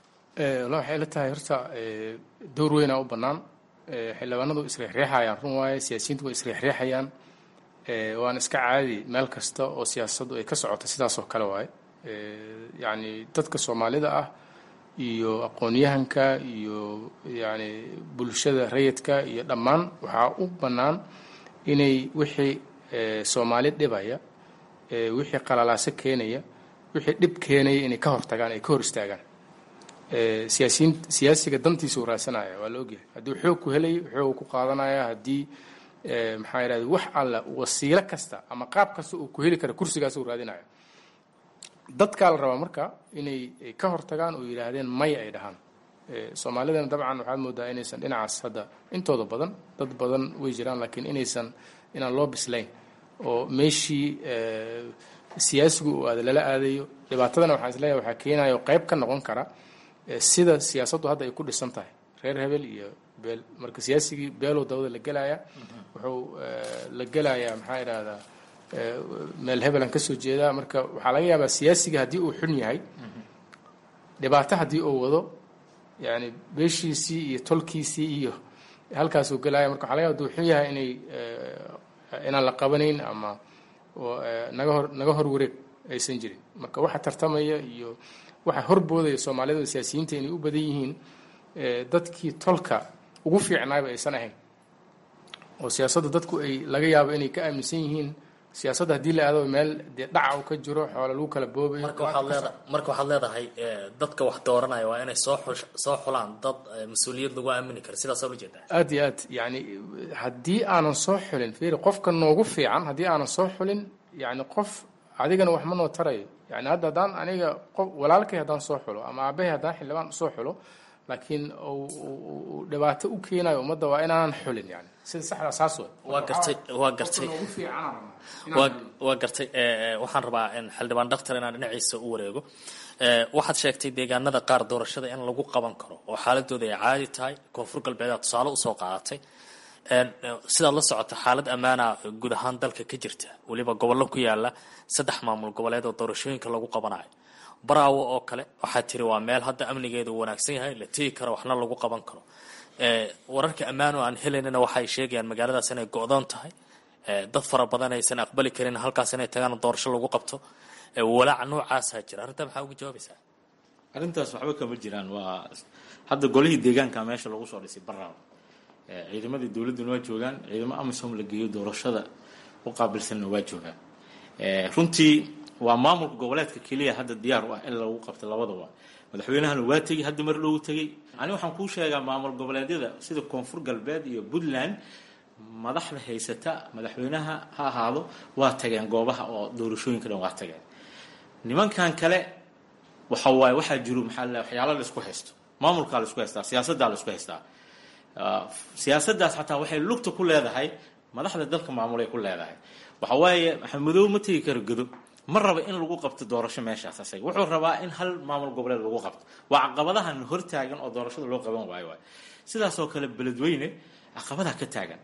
[SPEAKER 11] walla waxay la tahay horta door weynaa u bannaan xildhibaanadu isriixriixayaan run waaye siyaasiyiintu way isriixriixayaan waana iska caadi meel kasta oo siyaasaddu ay ka socoto sidaas oo kale waaye yacni dadka soomaalida ah iyo aqoon-yahanka iyo yacni bulshada rayidka iyo dhammaan waxaa u bannaan inay wixii soomaali dhibaya wixii qalalaaso keenaya wixii dhib keenaya inay ka hortagaan ay ka hor istaagaan siyaasiyiin siyaasiga dantiisa uu raasanaya waa la ogyahay haddii xoog ku helayo xoog ku qaadanaya haddii maxaa yidhahda wax alla wasiilo kasta ama qaab kasta uu ku heli kara kursigaas uu raadinaya dadkaa la rabaa marka inay ka hortagaan oo yidhaahdeen may ay dhahaan soomaalidana dabcan waxaad moodaa inaysan dhinacaas hadda intooda badan dad badan way jiraan laakiin inaysan inaan loo bislayn oo meeshii siyaasigu uu aada lala aadayo dhibaatadana waxaan isleeyahay waxaa keenaya oo qayb ka noqon kara sida siyaasaddu hadda ay ku dhisan tahay reer hebel iyo beel marka siyaasigii beelow dawada la gelaya wuxuu la gelayaa maxaa idhahdaa meel hebelan ka soo jeedaa marka waxaa laga yaabaa siyaasiga haddii uu xun yahay dhibaato haddii uu wado yani beeshiisii iyo tolkiisii iyo halkaasuu gelaya marka waxa laga yaba haduu xun yahay inay inaan la qabanayn ama naga hor naga hor wareeg aysan jirin marka waxa tartamaya iyo waxa horboodaya soomaalida siyaasiyiinta inay u badan yihiin dadkii tolka ugu fiicnaayba aysan ahayn oo siyaasadda dadku ay laga yaabo inay ka aaminsan yihiin siyaasadda haddii la aado meel dee dhaca u ka jiro xoola lagu kala boobayo
[SPEAKER 9] marka waxaad leeda marka waxaad leedahay dadka wax dooranaya waa inay soo xus soo xulaan dad mas-uuliyad lagu aamini karo sidaasaa ula jeedaa
[SPEAKER 11] aad iyo aad yani haddii aanan soo xulin fiiri qofka noogu fiican haddii aanan soo xulin yani qof adigana wax ma noo tarayo yani hadda haddaan aniga qof walaalkay haddaan soo xulo ama aabahay haddaan xildhibaan usoo xulo laakiin uu dhibaato u keenayo ummadda waa inaanan xulin yani sida saxda saas wey
[SPEAKER 9] waa gartay waa gartay waa waa gartay waxaan rabaa in xildhibaan dhaktar inaan dhinaciisa u wareego waxaad sheegtay deegaanada qaar doorashada in lagu qaban karo oo xaaladooda ay caadi tahay koonfur galbeedaa tusaale usoo qaadatay sidaad la socota xaalad ammaana guud ahaan dalka ka jirta weliba gobollo ku yaala saddex maamul goboleed oo doorashooyinka lagu qabanayo baraawo oo kale waxaa tiri waa meel hadda amnigeedu wanaagsan yahay la tegi karo waxna lagu qaban karo wararka ammaano aan helaynana waxay sheegayaan magaaladaas inay go-doon tahay dad fara badan aysan aqbali karin halkaas inay tagaan doorasho lagu qabto walaaca noocaasaa jira arrintaa maxaa uga jawaabaysaa
[SPEAKER 10] arrintaas waxba kama jiraan waa hadda golihii deegaanka meesha lagu soo dhisay baraawo ciidamadii dowladduna waa joogaan ciidamo amisom la geeyo doorashada u qaabilsanna waa joogaan runtii waa maamulka goboleedka keliya hadda diyaar u ah in lagu qabto labadaba madaxweynahana waa tegey hadda mar loogu tegey ani waxaan kuu sheegaa maamul goboleedyada sida koonfur galbeed iyo puntland madaxda haysata madaxweynaha ha ahaado waa tageen goobaha oo doorashooyinka dhan waa tageen nimankan kale waxa waaye waxaa jiro maxaa la waxyaala la isku haysto maamulkaa la isku haystaa siyaasaddaa la isku haystaa siyaasaddaas xataa waxay lugta ku leedahay madaxda dalka maamulay ku leedahay waxa waaye maxamedow ma tegi karo godo ma raba in lagu qabto doorasho meeshaas asaga wuxuu rabaa in hal maamul goboleed lagu qabto waa caqabadahan hortaagan oo doorashada loo qaban waayo waay sidaas oo kale beledweyne caqabadaa ka taagan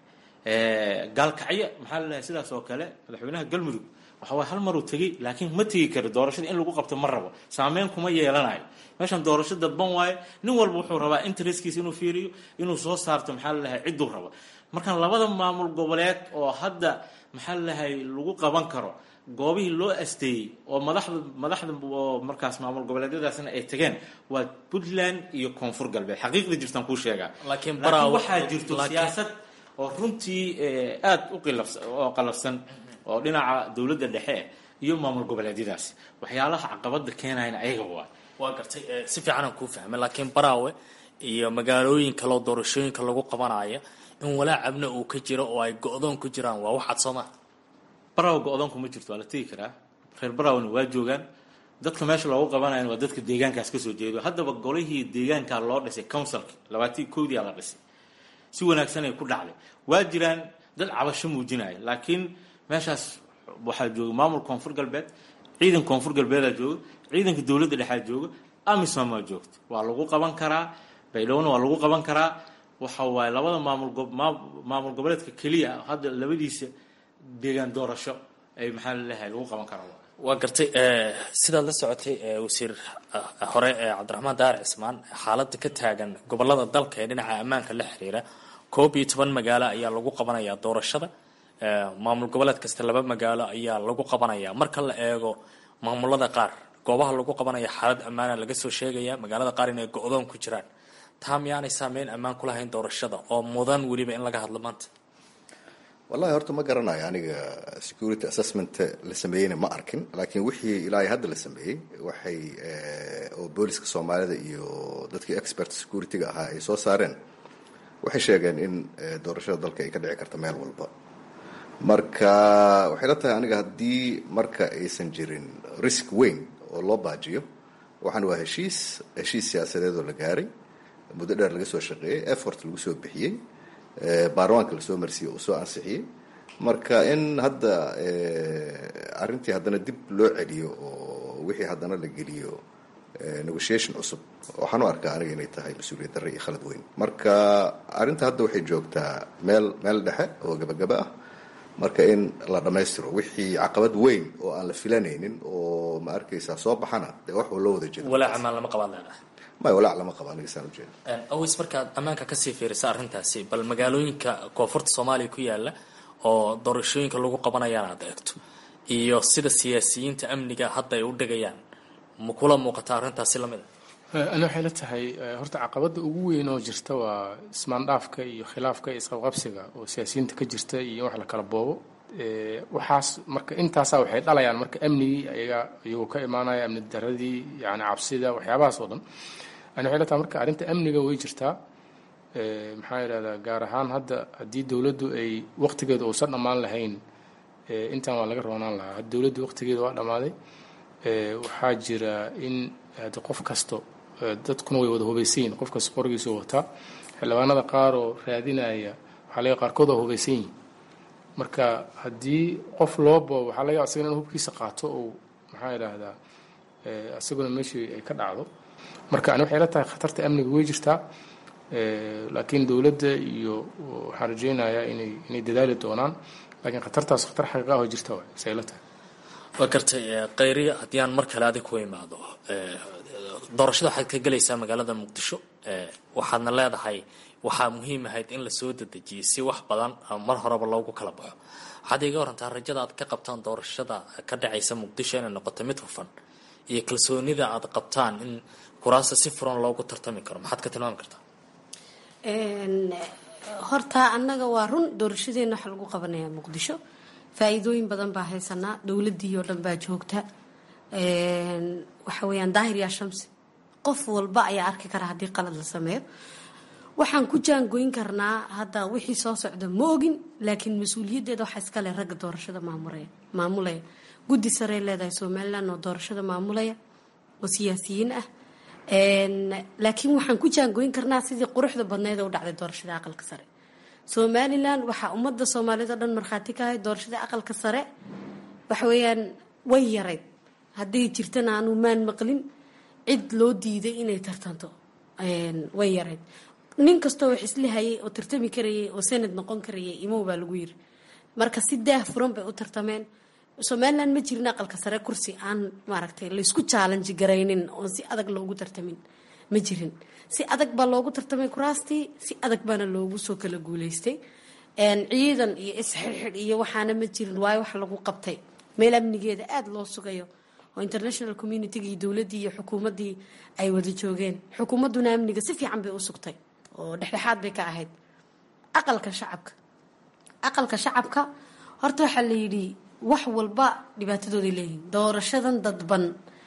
[SPEAKER 10] gaalkacyo maxaa laleeyahay sidaas oo kale madaxweynaha galmudug waxa waye hal maruu tegey laakiin ma tegi karo doorashada in lagu qabto ma rabo saameyn kuma yeelanayo meeshan doorasho dadban waayo nin walba wuxuu rabaa intereskiisa inuu fiiriyo inuu soo saarto maxaa laleeyahay cidduu rabo markaan labada maamul goboleed oo hadda maxaa laleeyahay lagu qaban karo goobihii loo asteeyey oo madaxda madaxda oo markaas maamul goboleedyadaasna ay tageen waa puntland iyo koonfur galbeed xaqiiqda jirtaan kuu sheegaa
[SPEAKER 9] laakiin
[SPEAKER 10] waxaa jirto siyaasad oo runtii aada u qilafsan oo qalafsan oo dhinaca dowladda dhexe iyo maamul goboleedyadaasi waxyaalaha caqabada keenayana ayaga waa
[SPEAKER 9] waa gartay si fiican aan kuu fahmay laakiin baraawe iyo magaalooyin kaleo doorashooyinka lagu qabanaya in walaacabna uu ka jiro oo ay go-doon ku jiraan waa waxaad soo maa
[SPEAKER 10] baraawe go-doonku ma jirto waa la tegi karaa reer baraawena waa joogaan dadka meesha loogu qabanayan waa dadka deegaankaas kasoo jeedo haddaba golihii deegaankaa loo dhisay councilka labaatii koodiyaa la dhisay si wanaagsan ay ku dhacday waa jiraan dad cabasho muujinaya laakiin meeshaas waxaa jooga maamul koonfur galbeed ciidan koonfur galbeedaa jooga ciidanka dowladda dhexaa jooga amisom waa joogta waa lagu qaban karaa baydhowna waa lagu qaban karaa waxa waaye labada maamul maamul goboleedka keliya hadda labadiisa deegaan doorasho ay maxaa laleeyahay lagu qaban karaa
[SPEAKER 9] waa gartay sidaad la socotay wasiir hore cabdiraxmaan daar cismaan xaaladda ka taagan gobolada dalka ee dhinaca ammaanka la xiriira koob iyo toban magaalo ayaa lagu qabanayaa doorashada maamul goboleed kasta laba magaalo ayaa lagu qabanaya marka la eego maamulada qaar goobaha lagu qabanaya xaalad ammaana laga soo sheegaya magaalada qaar inay go-doon ku jiraan taa miyaanay saameyn ammaan ku lahayn doorashada oo mudan weliba in laga hadlo maanta
[SPEAKER 2] wallahi horta ma garanayo aniga security assessment la sameeyeyna ma arkin laakiin wixii ilaa hadda la sameeyey waxay oo booliska soomaalida iyo dadkii expert security-ga ahaa ay soo saareen waxay sheegeen in doorashada dalka ay ka dhici karta meel walba marka waxay la tahay aniga haddii marka aysan jirin risk weyn oo loo baajiyo waxaan waa heshiis heshiis siyaasadeed oo la gaaray muddo dheer laga soo shaqeeyey effort lagu soo bixiyey baarlamaanka lasoo marsiiyey uu soo ansixiyey marka in hadda arrintii haddana dib loo celiyo oo wixii haddana la geliyo negotiation cusub waxaan u arkaa aniga inay tahay mas-uuliyad darre iyo khalad weyn marka arrinta hadda waxay joogtaa meel meel dhexe oo gabagaba ah marka in la dhammaystiro wixii caqabad weyn oo aan la filanaynin oo ma arkaysaa soo baxana dee wax loo wada jeedo
[SPEAKER 9] walaac amaan lama qabaad leedahay
[SPEAKER 2] may walaac lama qabo aniga saan ujeeda
[SPEAKER 9] awis markaad ammaanka kasii fiirisa arrintaasi bal magaalooyinka koonfurta soomaaliya ku yaala oo doorashooyinka lagu qabanayaan aad eegto iyo sida siyaasiyiinta amniga hadda ay u dhigayaan ma kula muuqata arrintaasi lamid
[SPEAKER 11] a ani waxay la tahay horta caqabada ugu weyn oo jirta waa ismaandhaafka iyo khilaafka iyo isqabqabsiga oo siyaasiyiinta ka jirta iyo wax la kala boobo waxaas marka intaasaa waxay dhalayaan marka amnigii ayaga iyagoo ka imaanaya amni daradii yani cabsida waxyaabahaas oo dhan ani waxay la tahay marka arrinta amniga way jirtaa maxaa yidhahdaa gaar ahaan hadda haddii dowladdu ay waqtigeeda uusan dhammaan lahayn intaan waa laga roonaan lahaa hadda dowladdu waqtigeeda waa dhammaaday waxaa jira in hadi qof kasto dadkuna way wada hubaysan yihin qof kasta qorigiisu wataa xildhibaanada qaar oo raadinaya waxaa laga qaarkood waa hubaysan yihin marka haddii qof loo boobo waxaa laga asagana in hubkiisa qaato oo maxaa yidhaahdaa isaguna meeshii ay ka dhacdo marka ani waxay la tahay khatarta amniga way jirtaa laakiin dowladda iyo waxaan rajeynayaa inay inay dadaali doonaan laakiin khatartaas khatar xaqiiqa ah oo jirta waay say la tahay
[SPEAKER 9] waa gartay khayriya haddii aan mar kale adig ku imaado doorashada waxaad ka gelaysaa magaalada muqdisho waxaadna leedahay waxaa muhiim ahayd in lasoo dedejiyay si wax badan mar horeba loogu kala baxo waxaad iga warantaa rajada aad ka qabtaan doorashada ka dhacaysa muqdisho inay noqoto mid hufan iyo kalsoonida aad qabtaan in kuraasta si furan loogu tartami karo maxaad ka tilmaami kartaa
[SPEAKER 3] horta annaga waa run doorashadeena waxa lagu qabanayaa muqdisho faa-iidooyin badan baa haysanaa dowladii oo dhan baa joogta waxa weeyaan daahir yaa shamsi qof walba ayaa arki kara haddii qalad la sameeyo waxaan ku jaangoyn karnaa hadda wixii soo socda ma ogin laakiin mas-uuliyaddeeda waxaa iskale ragga doorashada maamulaya maamulaya guddi sarey leedahay somalilan oo doorashada maamulaya oo siyaasiyiin ah laakiin waxaan ku jaangoyn karnaa sidii quruxda badneed ee u dhacday doorashada aqalka sare somalilan waxaa ummadda soomaaliyed oo dhan markhaati ka ahay doorashada aqalka sare waxa weeyaan way yarayd hadday jirtana aanu maan maqlin cid loo diiday inay tartanto way yarayd nin kastoo wax isla hayay oo tartami karayay oo sanad noqon karayay imow baa lagu yiri marka si daah furan bay u tartameen somalilan ma jirin aqalka sare kursi aan maaragtay laysku chaalanji garaynin oon si adag loogu tartamin ma jirin si adag baa loogu tartamay kuraastii si adag baana loogu soo kala guuleystay ciidan iyo isxirxidh iyo waxaana ma jirin waayo wax lagu qabtay meel amnigeeda aada loo sugayo oo international communitiga iyo dowladdii iyo xukuumaddii ay wada joogeen xukuumadduna amniga si fiican bay u sugtay oo dhexdhexaad bay ka ahayd aqalka shacabka aqalka shacabka horta waxaa la yidhi wax walba dhibaatadooday leeyihiin doorashadan dadban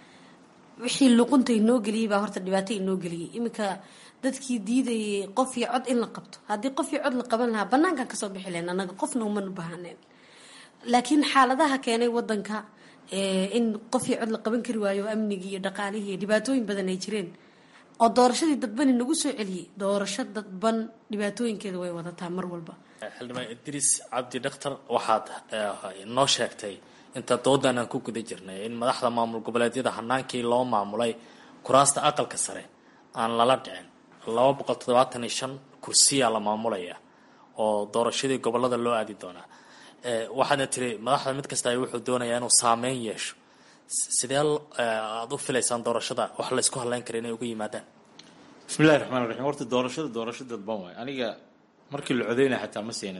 [SPEAKER 3] wixii luqunta inoo geliyey baa horta dhibaato inoo geliyey iminka dadkii diidayay qof iyo cod in la qabto haddii qof iyo cod la qaban lahaa banaankan kasoo bixi lahayn annaga qofna umanu bahaneen laakiin xaaladaha keenay wadanka in qof iyo cod la qaban kari waayo amnigii iyo dhaqaalihii iyo dhibaatooyin badan ay jireen oo doorashadii dadbani nagu soo celiyey doorasho dadban dhibaatooyinkeeda way wadataa mar walba
[SPEAKER 9] xildhibaan idriis cabdi dhakhtar waxaad noo sheegtay inta doodan aan ku guda jirnay in madaxda maamul goboleedyada hanaankii loo maamulay kuraasta aqalka sare aan lala dhicin laba boqol toddobaatan iyo shan kursiyaa la maamulaya oo doorashadii gobolada loo aadi doonaa waxaadna tiri madaxda mid kasta ay wuxuu doonayaa inuu saameyn yeesho sidee aada u filaysaan doorashada wax la isku hadlayn kara inay uga yimaadaan
[SPEAKER 10] bismillahi raxmaan raxiim horta doorashada doorasho dadban waay aniga markii la codeynaya xataa ma seena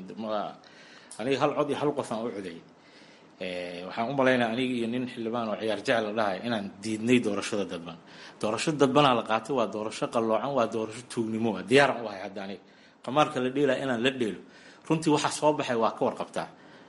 [SPEAKER 10] aniga hal cod iyo hal qof aan u codeeyay waxaan u malaynaya aniga iyo nin xildhibaan oo ciyaar jecel la dhahay inaan diidnay doorashada dadban doorashada dadbanaa la qaatay waa doorasho qalloocan waa doorasho tuugnimo waa diyaaran u ahay hadda aniga qamaarka la dheelaya inaan la dheelo runtii waxa soo baxay waa ka warqabtaa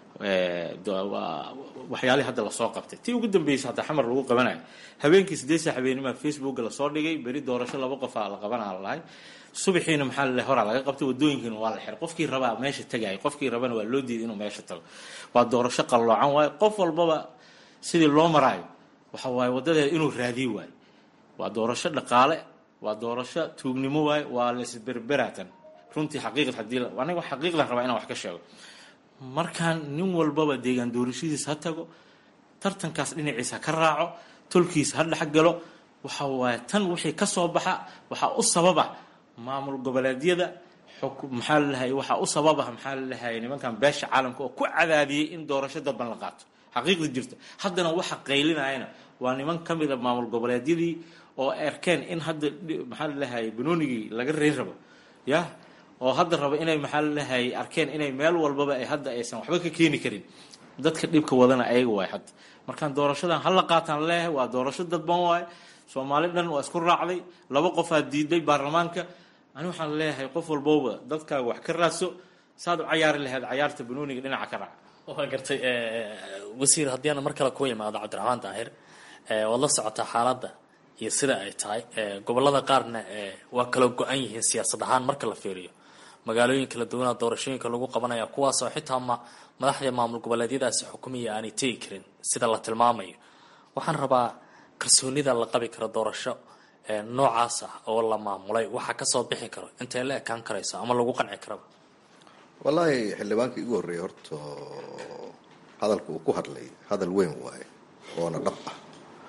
[SPEAKER 10] waxyaalihii hadda lasoo qabtay tii ugu dambeysay hataa xamar lagu qabanayo habeenkii sideedsa habeenimaa facebooka lasoo dhigay beri doorasho laba qofaa la qabanaa lalahay subaxiina maxaa lale horaa laga qabtay wadooyinkiina waa la xiray qofkii rabaa meesha tagayay qofkii rabana waa loo diiday inuu meesha tago waa doorasho qalloocan waayo qof walbaba sidii loo maraayo waxa waaye wadadeeda inuu raadiyo waayo waa doorasho dhaqaale waa doorasho tuugnimo waayo waa laisberberatan runtii xaqiiqad hadii aniga xaqiiqdan rabaa inaan wax ka sheego markaan nin walbaba deegaan doorashadiis ha tago tartankaas dhinaciisa ka raaco tolkiisa ha dhexgalo waxa waaye tan wixii ka soo baxa waxaa u sababa maamul goboleedyada maxaa lalahay waxaa u sababa maxaa lalahay nimankan beesha caalamka oo ku cadaadiyey in doorasho dadban la qaato xaqiiqda jirta haddana waxa qaylinayana waa niman ka mid a maamul goboleedyadii oo arkeen in hadda maxaa lalahay banoonigii laga reyn rabo ya oo hadda raba inay maxaa lalahay arkeen inay meel walbaba ay hadda aysan waxba ka keeni karin dadka dhibka wadana ayaga waay hadda markaan doorashadan hala qaataan leeyahay waa doorasho dadban waay soomaali dhan waa isku raacday laba qofaa diiday baarlamaanka ani waxaan leeyahay qof walbowba dadkaaga wax ka raadso saad u cayaari lahayd cayaarta banooniga dhinaca ka raac
[SPEAKER 9] waa gartay wasiir haddii aan mar kale ku imaado cabdiraxmaan daahir waad la socotaa xaaladda iyo sida ay tahay gobolada qaarna waa kala go-an yihiin siyaasad ahaan marka la fiiriyo magaalooyin kala duwana doorashooyinka lagu qabanaya kuwaasoo xitaa ma madaxda maamul goboleedyadaasi xukumiya aanay tegi karin sida la tilmaamayo waxaan rabaa kalsoonida la qabi karo doorasho noocaas ah oo la maamulay waxaa kasoo bixi karo intay la ekaan karayso ama lagu qanci karaba
[SPEAKER 2] wallaahi xildhibaankii igu horreeyay horta hadalka uu ku hadlay hadal weyn waaye oona dhab ah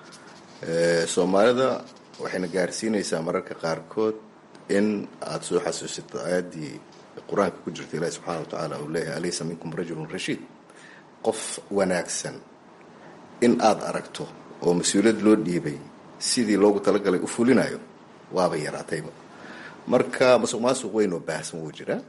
[SPEAKER 2] soomaalida waxayna gaarsiinaysaa mararka qaarkood in aada soo xasuusito aayaddii qur-aanka ku jirta ilaahi subxaana wa tacaala uu leeyahay alaysa minkum rajulun rashiid qof wanaagsan in aada aragto oo mas-uuliyad loo dhiibay sidii loogu talagalay u fulinayo waaba yaraatayba marka masuq maasuq weyn oo baahsan wuu jiraa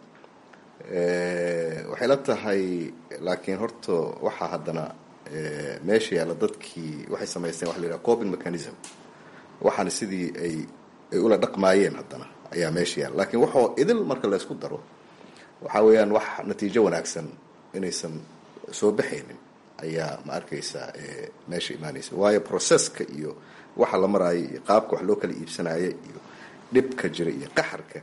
[SPEAKER 2] waxay la tahay laakiin horta waxaa haddana meesha yaalla dadkii waxay samaysteen waxa la yidhaha coping mechanism waxaana sidii ay ay ula dhaqmaayeen haddana ayaa meesha yaalla laakiin waxoo idil marka laysku daro waxaa weeyaan wax natiijo wanaagsan inaysan soo baxaynin ayaa ma arkaysaa meesha imaanaysa waayo processka iyo waxa la maraayo iyo qaabka wax loo kala iibsanaayo iyo dhibka jira iyo qaxarka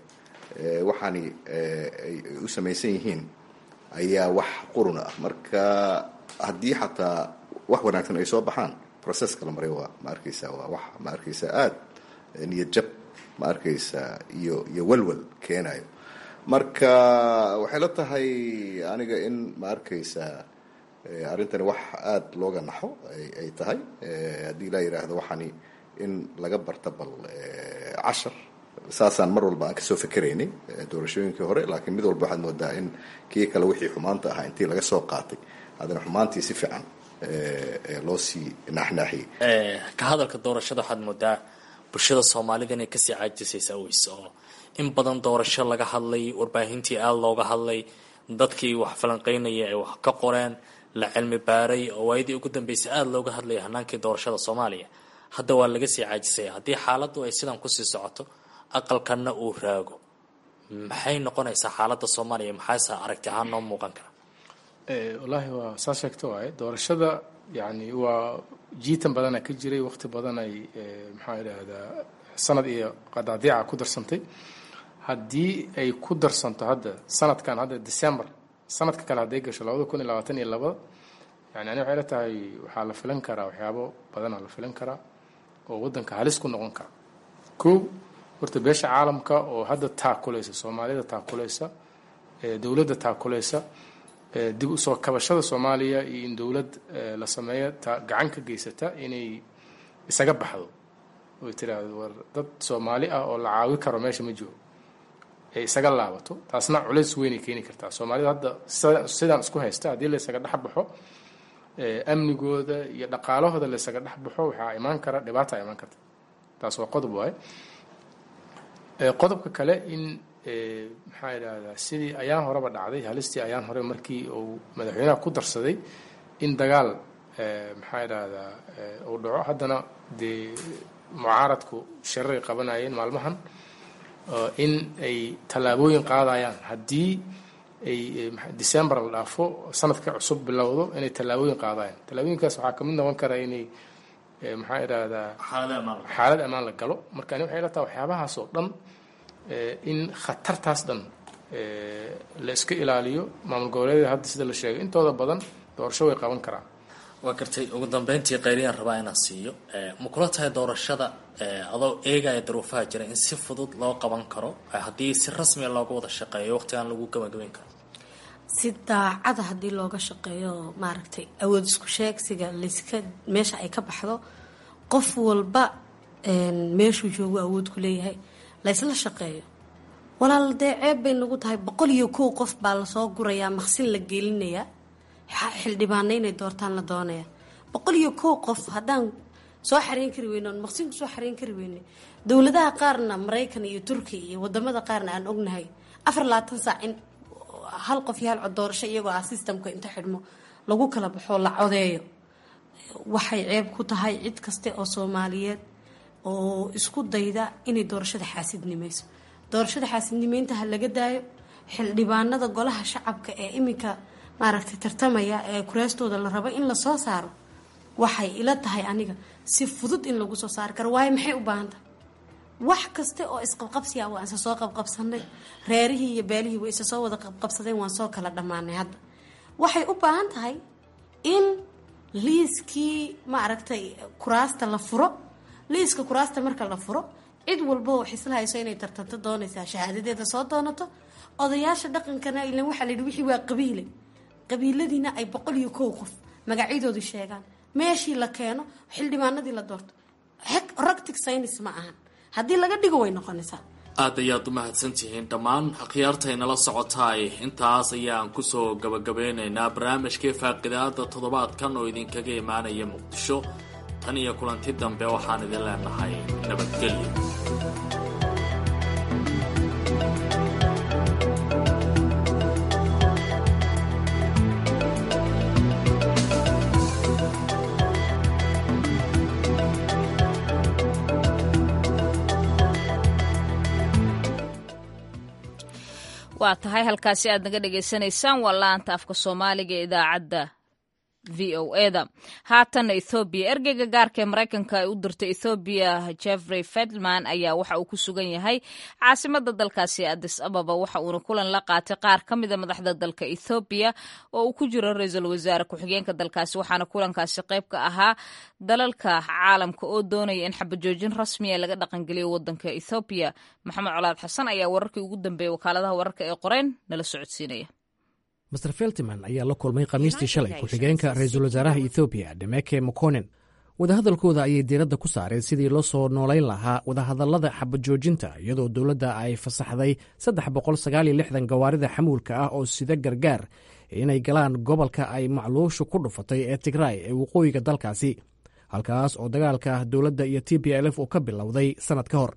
[SPEAKER 2] waxaani ay u samaysan yihiin ayaa wax qurun ah marka haddii xataa wax wanaagsan ay soo baxaan processka la maray waa ma arkaysa waa wax ma arkaysa aada niyad jab ma arkaysa iyo iyo walwal keenayo marka waxay la tahay aniga in ma arkaysa arrintani wax aada looga naxo ay tahay haddii laa yidhaahdo waxaani in laga barta bal cashar saasaan mar walba aan kasoo fikeraynay doorashooyinkii hore laakiin mid walba waxaad moodaa in kii kale wixii xumaanta ahaa intii laga soo qaatay haddana xumaantii si fiican loo sii naaxnaaxiyey
[SPEAKER 9] ka hadalka doorashada waxaad moodaa bulshada soomaalida inay kasii caajisaysa aweys oo in badan doorasho laga hadlay warbaahintii aada looga hadlay dadkii wax falanqeynaya ay wax ka qoreen la cilmi baaray oo waayadii ugu dambeysay aada looga hadlaya hanaankii doorashada soomaaliya hadda waa laga sii caajisaya haddii xaaladdu ay sidan kusii socoto aqalkanna uu raago maxay noqonaysaa xaaladda soomaaliya maxaase aragti ahaan noo muuqan kara
[SPEAKER 11] wallaahi waa saa sheegta waaye doorashada yani waa jiitan badana ka jiray waqti badan ay maxaa idhaahdaa sanad iyo qadaadiica ku darsantay haddii ay ku darsanto hadda sanadkan hadda december sanadka kale hadday gasho labada kun iyo labaatan iyo labada yani ani waxay la tahay waxaa la filan karaa waxyaabo badanaa la filan karaa oo waddanka halis ku noqon kara kow horta beesha caalamka oo hadda taakulaysa soomaalida taakulaysa dowladda taakulaysa dib usoo kabashada soomaaliya iyo in dowlad la sameeyo ta gacan ka geysata inay isaga baxdo oy tiraahdo war dad soomaali ah oo la caawi karo meesha ma joogo ee isaga laabato taasna culays weynay keeni kartaa soomaalida hadda sidaan isku haysta haddii la isaga dhex baxo amnigooda iyo dhaqaalahooda la isaga dhex baxo waxaa imaan kara dhibaata imaan karta taas waa qodob waaye qodobka kale in maxaa idhaahdaa sidii ayaan horeba dhacday halistii ayaan hore markii uu madaxweynaha ku darsaday in dagaal maxaa idhaahdaa uu dhaco haddana dee mucaaradku shiraray qabanayeen maalmahan in ay tallaabooyin qaadayaan haddii ay december la dhaafo sanadka cusub bilowdo inay tallaabooyin qaadayaan tallaabooyinkaas waxaa kamid noqon kara inay maxaa idhaahdaa xaalad ammaan la galo marka ani waxay la tahay waxyaabahaas oo dhan in khatartaas dhan la iska ilaaliyo maamul goboleedyada hadda sida la sheegay intooda badan doorasho way qaban karaan
[SPEAKER 9] waa gartay ugu dambeyntii qayriyaan rabaa inaan siiyo ma kula tahay doorashada adoo eegaya daruufaha jira in si fudud loo qaban karo haddii si rasmiya looga wada shaqeeyo waqtigaan lagu gabagabeyn karo
[SPEAKER 3] si daacada haddii looga shaqeeyo maaragtay awood isku sheegsiga layska meesha ay ka baxdo qof walba meeshuu joogu awood ku leeyahay laysla shaqeeyo walaal dee ceeb bay nagu tahay boqol iyo kow qof baa lasoo gurayaa maqsin la gelinayaa xildhibaana inay doortaan la doonaya boqol iyo kow qof haddaan soo xareyn kari weyne oon maqsin kusoo xareyn kari weyne dowladaha qaarna maraykan iyo turkiya iyo wadamada qaarna aan ognahay afar labaatan saac in hal qof iyo hal cod doorasho iyagoo ah systemka inta xidhmo lagu kala baxoo la codeeyo waxay ceeb ku tahay cid kaste oo soomaaliyeed oo isku dayda inay doorashada xaasidnimayso doorashada xaasidnimeynta ha laga daayo xildhibaanada golaha shacabka ee iminka maaragtay tartamaya ee kuraastooda la rabo in lasoo saaro waxay ila tahay aniga si fudud in lagu soo saari karo waayo maxay u baahan tahay wax kaste oo isqabqabsiya waa isa soo qabqabsanay reerihii iyo beelihii way isa soo wada qabqabsadeen waan soo kala dhammaanay hadda waxay u baahan tahay in liiskii maaragtay kuraasta la furo liiska kuraasta marka la furo cid walba oo xisla hayso inay tartanto doonaysaa shahaadadeeda soo doonato odayaasha dhaqankana ilan waxaa layidhi wixii waa qabiile qabiiladiina ay boqol iyo kow qof magacyadoodu sheegaan meeshii la keeno xildhibaanadii la doorto roctic science ma ahan haddii laga dhigo way noqonaysaa
[SPEAKER 8] aad ayaad u mahadsantihiin dhammaan akhyaartaynala socotaay intaas ayaan kusoo gabagabeynaynaa barnaamijkii faaqidaada toddobaadkan oo idinkaga imaanaya muqdisho tan iyo kulanti dambe waxaan idin leenahay nabadgelyo
[SPEAKER 1] waa tahay halkaasi aad naga dhagaysanaysaan waa laanta afka soomaaliga ee idaacadda v o eda haatan ethoobiya ergeyga gaarka ee maraykanka ay u dirtay ethoobiya jeffrey fedman ayaa waxa uu ku sugan yahay caasimada dalkaasi adis ababa waxa uuna kulan la qaatay qaar ka mida madaxda dalka ethoobiya oo uu ku jiro ra-iisul wasaare ku-xigeenka dalkaasi waxaana kulankaasi qayb ka ahaa dalalka caalamka oo doonaya in xabajoojin rasmiya laga dhaqangeliyo wadanka ethoobiya maxamed colaad xasan ayaa wararkii ugu dambeeyey wakaaladaha wararka ee qoreen nala socodsiinaya
[SPEAKER 12] master feltiman ayaa la kulmay khamiistii shalay ku-xigeenka ra-iisul wasaaraha ethoobiya demeke mokonen wadahadalkooda ayay diiradda ku saareen sidii loo soo noolayn lahaa wadahadallada xabajoojinta iyadoo dowladda ay fasaxday saddex boqol sagaal iyo lixdan gawaarida xamuulka ah oo sida gargaar inay galaan gobolka ay macluushu ku dhufatay ee tigraay ee waqooyiga dalkaasi halkaas oo dagaalka dowladda iyo t b l f uu ka bilowday sannad ka hor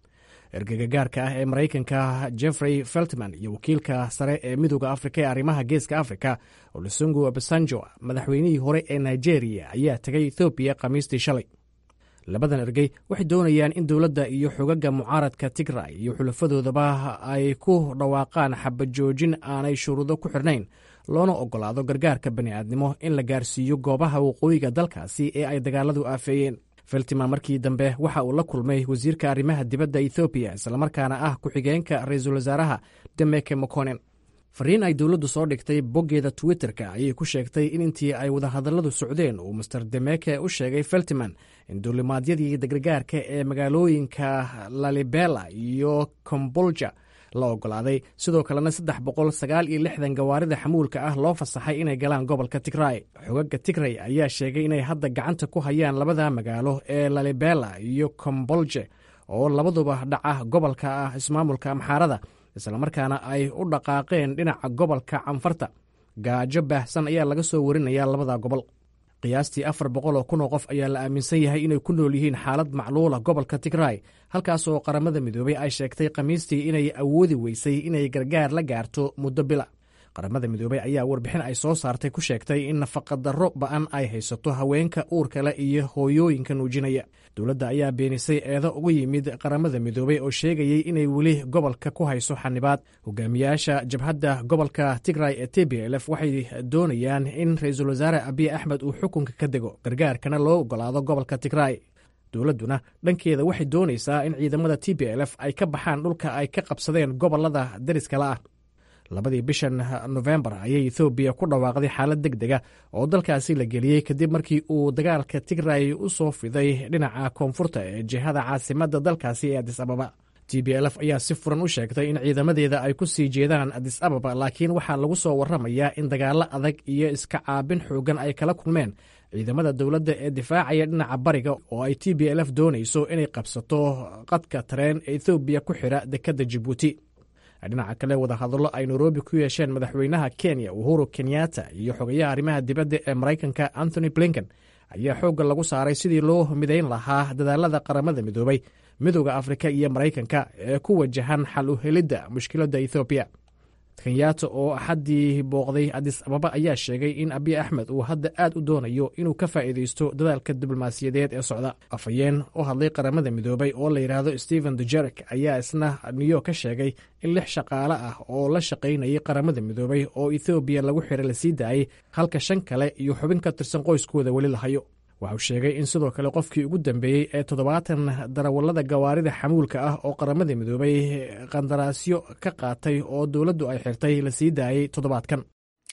[SPEAKER 12] ergega gaarka ah ee maraykanka jeffrey feltman iyo wakiilka sare ee midooda afrika ee arrimaha geeska afrika olusungu obasanjo madaxweynihii hore ee nigeria ayaa tegay ethoobiya khamiistii shalay labadan ergey waxay doonayaan in dowladda iyo xogaga mucaaradka tigray iyo xulafadoodaba ay ku dhawaaqaan xabajoojin aanay shuruudo ku xirnayn loona ogolaado gargaarka bani'aadnimo in la gaarsiiyo goobaha waqooyiga dalkaasi ee ay dagaaladu aafeeyeen feltiman markii dambe waxa uu la kulmay wasiirka arrimaha dibadda ethoobiya islamarkaana ah ku-xigeenka ra-iisul wasaaraha demeke mokonen fariin ay dowladdu soo dhigtay boggeeda twitterka ayay ku sheegtay in intii ay wadahadalladu socdeen uu master demeke u sheegay feltiman in duulimaadyadii gargaarka ee magaalooyinka lalibela iyo kombolja la ogolaaday sidoo kalena saddex boqol sagaal iyo lixdan gawaarida xamuulka ah loo fasaxay inay galaan gobolka tigray xogaga tigray ayaa sheegay inay hadda gacanta ku hayaan labada magaalo ee lalibela iyo kombolje oo labaduba dhaca gobolka ah ismaamulka amxaarada islamarkaana ay u dhaqaaqeen dhinaca gobolka canfarta gaajo baahsan ayaa laga soo warinaya labada gobol qiyaastii afar boqol oo kun oo qof ayaa la aaminsan yahay inay ku nool yihiin xaalad macluula gobolka tigray halkaas oo qaramada midoobay ay sheegtay khamiistii inay awoodi weysay inay gargaar la gaarto muddo bila qaramada midoobey ayaa warbixin ay soo saartay ku sheegtay in nafaqadarro ba'an ay haysato haweenka uurkale iyo hooyooyinka nuujinaya dowladda ayaa beenisay eedo ugu yimid qaramada midoobey oo sheegayey inay weli gobolka ku hayso xanibaad hogaamiyaasha jabhadda gobolka tigray ee t b l f waxay doonayaan in ra-iisul wasaare abiy axmed uu xukunka ka dego gargaarkana loo ogolaado gobolka tigray dowladduna dhankeeda waxay doonaysaa in ciidamada t b l f ay ka baxaan dhulka ay ka qabsadeen gobolada deriskala ah labadii bishan nofembar ayay ethoobiya ku dhawaaqday xaalad deg dega oo dalkaasi la geliyey kadib markii uu dagaalka tigray u soo fiday dhinaca koonfurta ee jihada caasimadda dalkaasi ee adis ababa t b l f ayaa si furan u sheegtay in ciidamadeeda ay ku sii jeedaan adis ababa laakiin waxaa lagu soo warramayaa in dagaallo adag iyo iska caabin xoogan ay kala kulmeen ciidamada dowladda ee difaacaya dhinaca bariga oo ay t b l f doonayso inay qabsato qadka tareen ee ethoobiya ku xidha dekedda jibuuti dhinaca kale wadahadallo ay nairobi ku yeesheen madaxweynaha kenya uhuru kenyatta iyo xogayaha arrimaha dibadda ee maraykanka anthony blinken ayaa xoogga lagu saaray sidii loo midayn lahaa dadaalada qaramada midoobay midooda afrika iyo maraykanka ee ku wajahan xal u helidda mushkiladda ethoobiya kenyatta oo axaddii booqday adis ababa ayaa sheegay in abiy axmed uu hadda aad u doonayo inuu ka faa'iidaysto dadaalka diblomaasiyadeed ee socda afhayeen u hadlay qaramada midoobay oo la yidhaahdo stephen dujerek ayaa isna new york ka sheegay in lix shaqaale ah oo la shaqaynayay qaramada midoobay oo ethoobiya lagu xiray la sii daayey halka shan kale iyo xubin ka tirsan qoyskooda weli la hayo waxauu sheegay in sidoo kale qofkii ugu dambeeyey ee toddobaatan darawallada gawaarida xamuulka ah oo qaramada midoobay qandaraasyo ka qaatay oo dowladdu ay xirtay la sii daayey toddobaadkan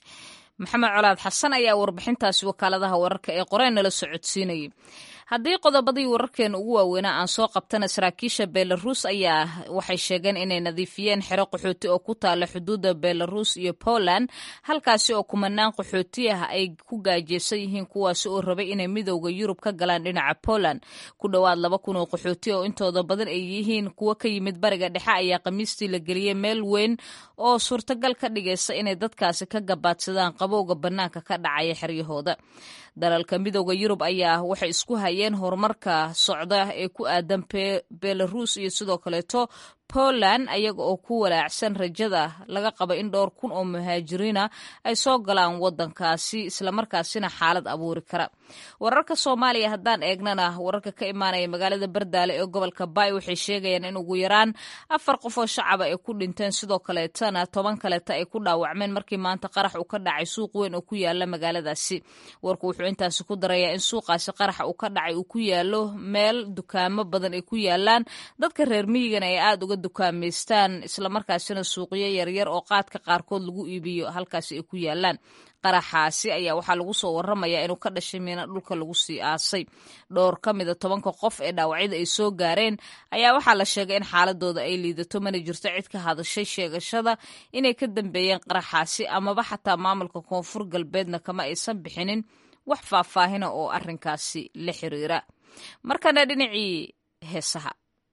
[SPEAKER 1] maxamed colaad xasan ayaa warbixintaasi wakaaladaha wararka ee qoreen nala socodsiinayay haddii qodobadii wararkeena ugu waaweynaa aan soo qabtana saraakiisha belarus ayaa waxay sheegeen inay nadiifiyeen xero qaxooti oo ku taala xuduudda belarus iyo poland halkaasi oo kumanaan qaxooti ah ay ku gaajeysan yihiin kuwaasi oo rabay inay midowda yurub ka galaan dhinaca poland ku dhowaad laba kun oo qaxooti oo intooda badan ay yihiin kuwo ka yimid bariga dhexe ayaa khamiistii la geliyey meel weyn oo suurtagal ka dhigaysa inay dadkaasi ka gabaadsadaan qabowga bannaanka ka dhacaya xeryahooda dalalka midowda yurub ayaa waxay isku hayeen horumarka socda ee ku aadan belarus iyo sidoo kaleeto poland ayaga oo ku walaacsan rajada laga qaba in dhowr kun oo muhaajiriina ay soo galaan wadankaasi islamarkaasina xaalad abuuri kara wararka soomaaliya haddaan eegnana wararka ka imaanaya magaalada bardaale ee gobolka baay waxay sheegayaan in ugu yaraan afar qof oo shacaba ay ku dhinteen sidoo kaleetana toban kaleeta ay ku dhaawacmeen markii maanta qarax uu ka dhacay suuq weyn oo ku yaala magaaladaasi warku wuxuu intaasi ku darayaa in suuqaasi qaraxa uu ka dhacay uu ku yaalo meel dukaamo badan ay ku yaalaan dadka reer miyigana ay aada uga dukaamaystaan islamarkaasina suuqyo yaryar oo qaadka qaarkood lagu iibiyo halkaasi ay ku yaalaan qaraxaasi ayaa waxaa lagu soo waramayaa inuu ka dhashay miina dhulka lagu sii aasay dhowr ka mida tobanka qof ee dhaawacyada ay soo gaareen ayaa waxaa la sheegay in xaaladooda ay liidato mana jirto cid ka hadashay sheegashada inay ka dambeeyeen qaraxaasi amaba xataa maamulka koonfur galbeedna kama aysan bixinin wax faahfaahina oo arrinkaasi la xiriira markana dhinacii heesaha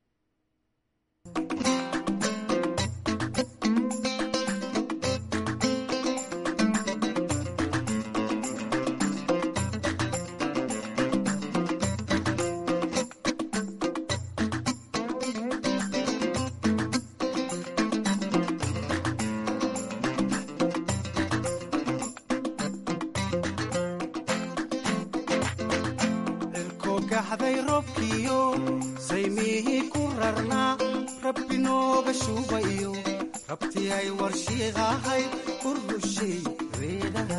[SPEAKER 13] gaxday roobkiyo saymihii ku rarnaa rabbi nooga shuubayo rabtii ay warshiiqahayd u rushay reedaha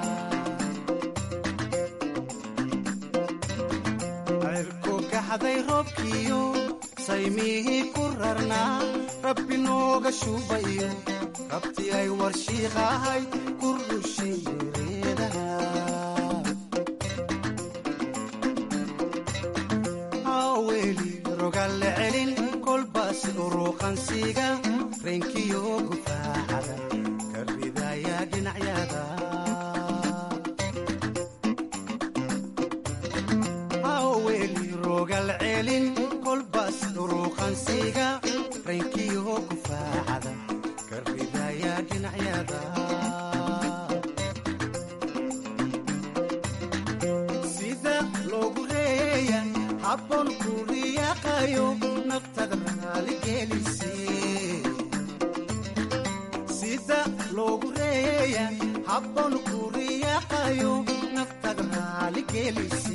[SPEAKER 13] cirku gaxday roobkiyo saymihii ku rarnaa rabbi nooga shuubayo rabtii ay warshiiqahayd ku rushay reedaha rogalle celin kolbaas uruuqansiga reenkiyo gufaacada ka ridaya dhinacyada haweli rogal celin kolbaas uruuqansiga reenkiyo gufaacada ka ridaya dhinacyada sida loogu reeya habboon kuriyaqayo naftada raaligelise sida loogu reeya habboon kuriyaqayo naftada raaligelise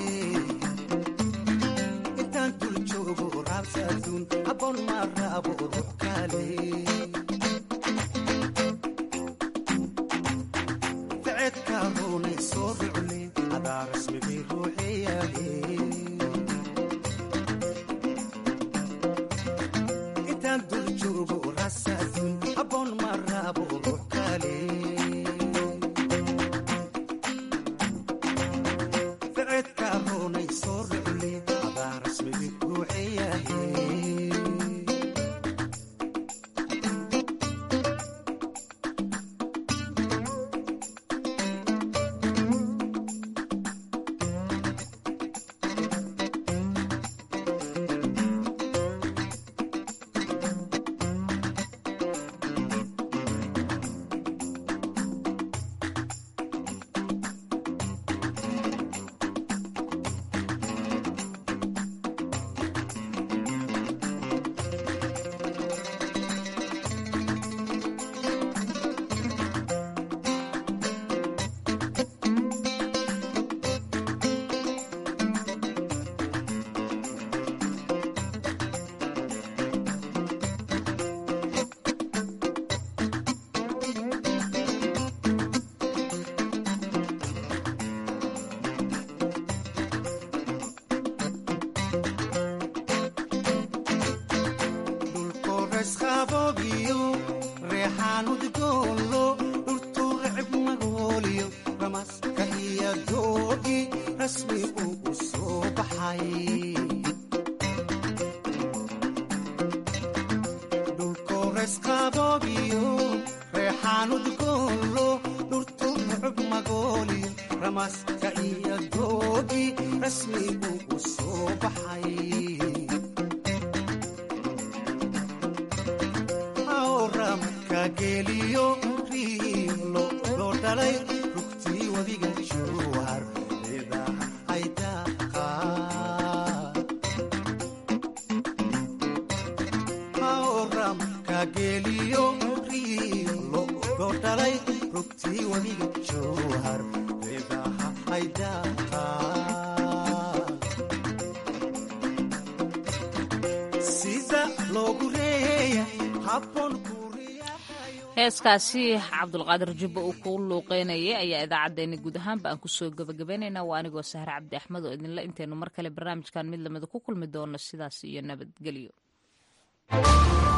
[SPEAKER 13] intaan dul joogo raabsaduun habboon ma raabo ruux kale ficedka ruunay soo rucle adaa rasmigii ruuxeyaale ficedka roonay soo rucle adaa rasmigii ruuxeyahe dhulkoresqaboogiyo reexaanudgoolo dhurtuu recib magooliyo ramaska iyo doogi rasmi uu u soo baxay dhulkoresqaboogiyo reexaanudgoolo dhurtuu recib magooliyo ramaska iyo doogi rasmi uu u soo baxay geliyo riilo loo dhalay rugtii wadiga juwar ciidaha aydaqa hawramka geliyo riilo loo dhalay rugtii wadiga juwar ciidaha haydaata sida loogu reeya habboon
[SPEAKER 1] heeskaasi cabdulqaadir jubba uu ku luuqeynayay ayaa idaacaddeenna guud ahaanba aan kusoo gabagabaynaynaa waa anigoo sahre cabdi axmed oo idinla intaynu mar kale barnaamijkan mid lamida ku kulmi doono sidaas iyo nabadgelyo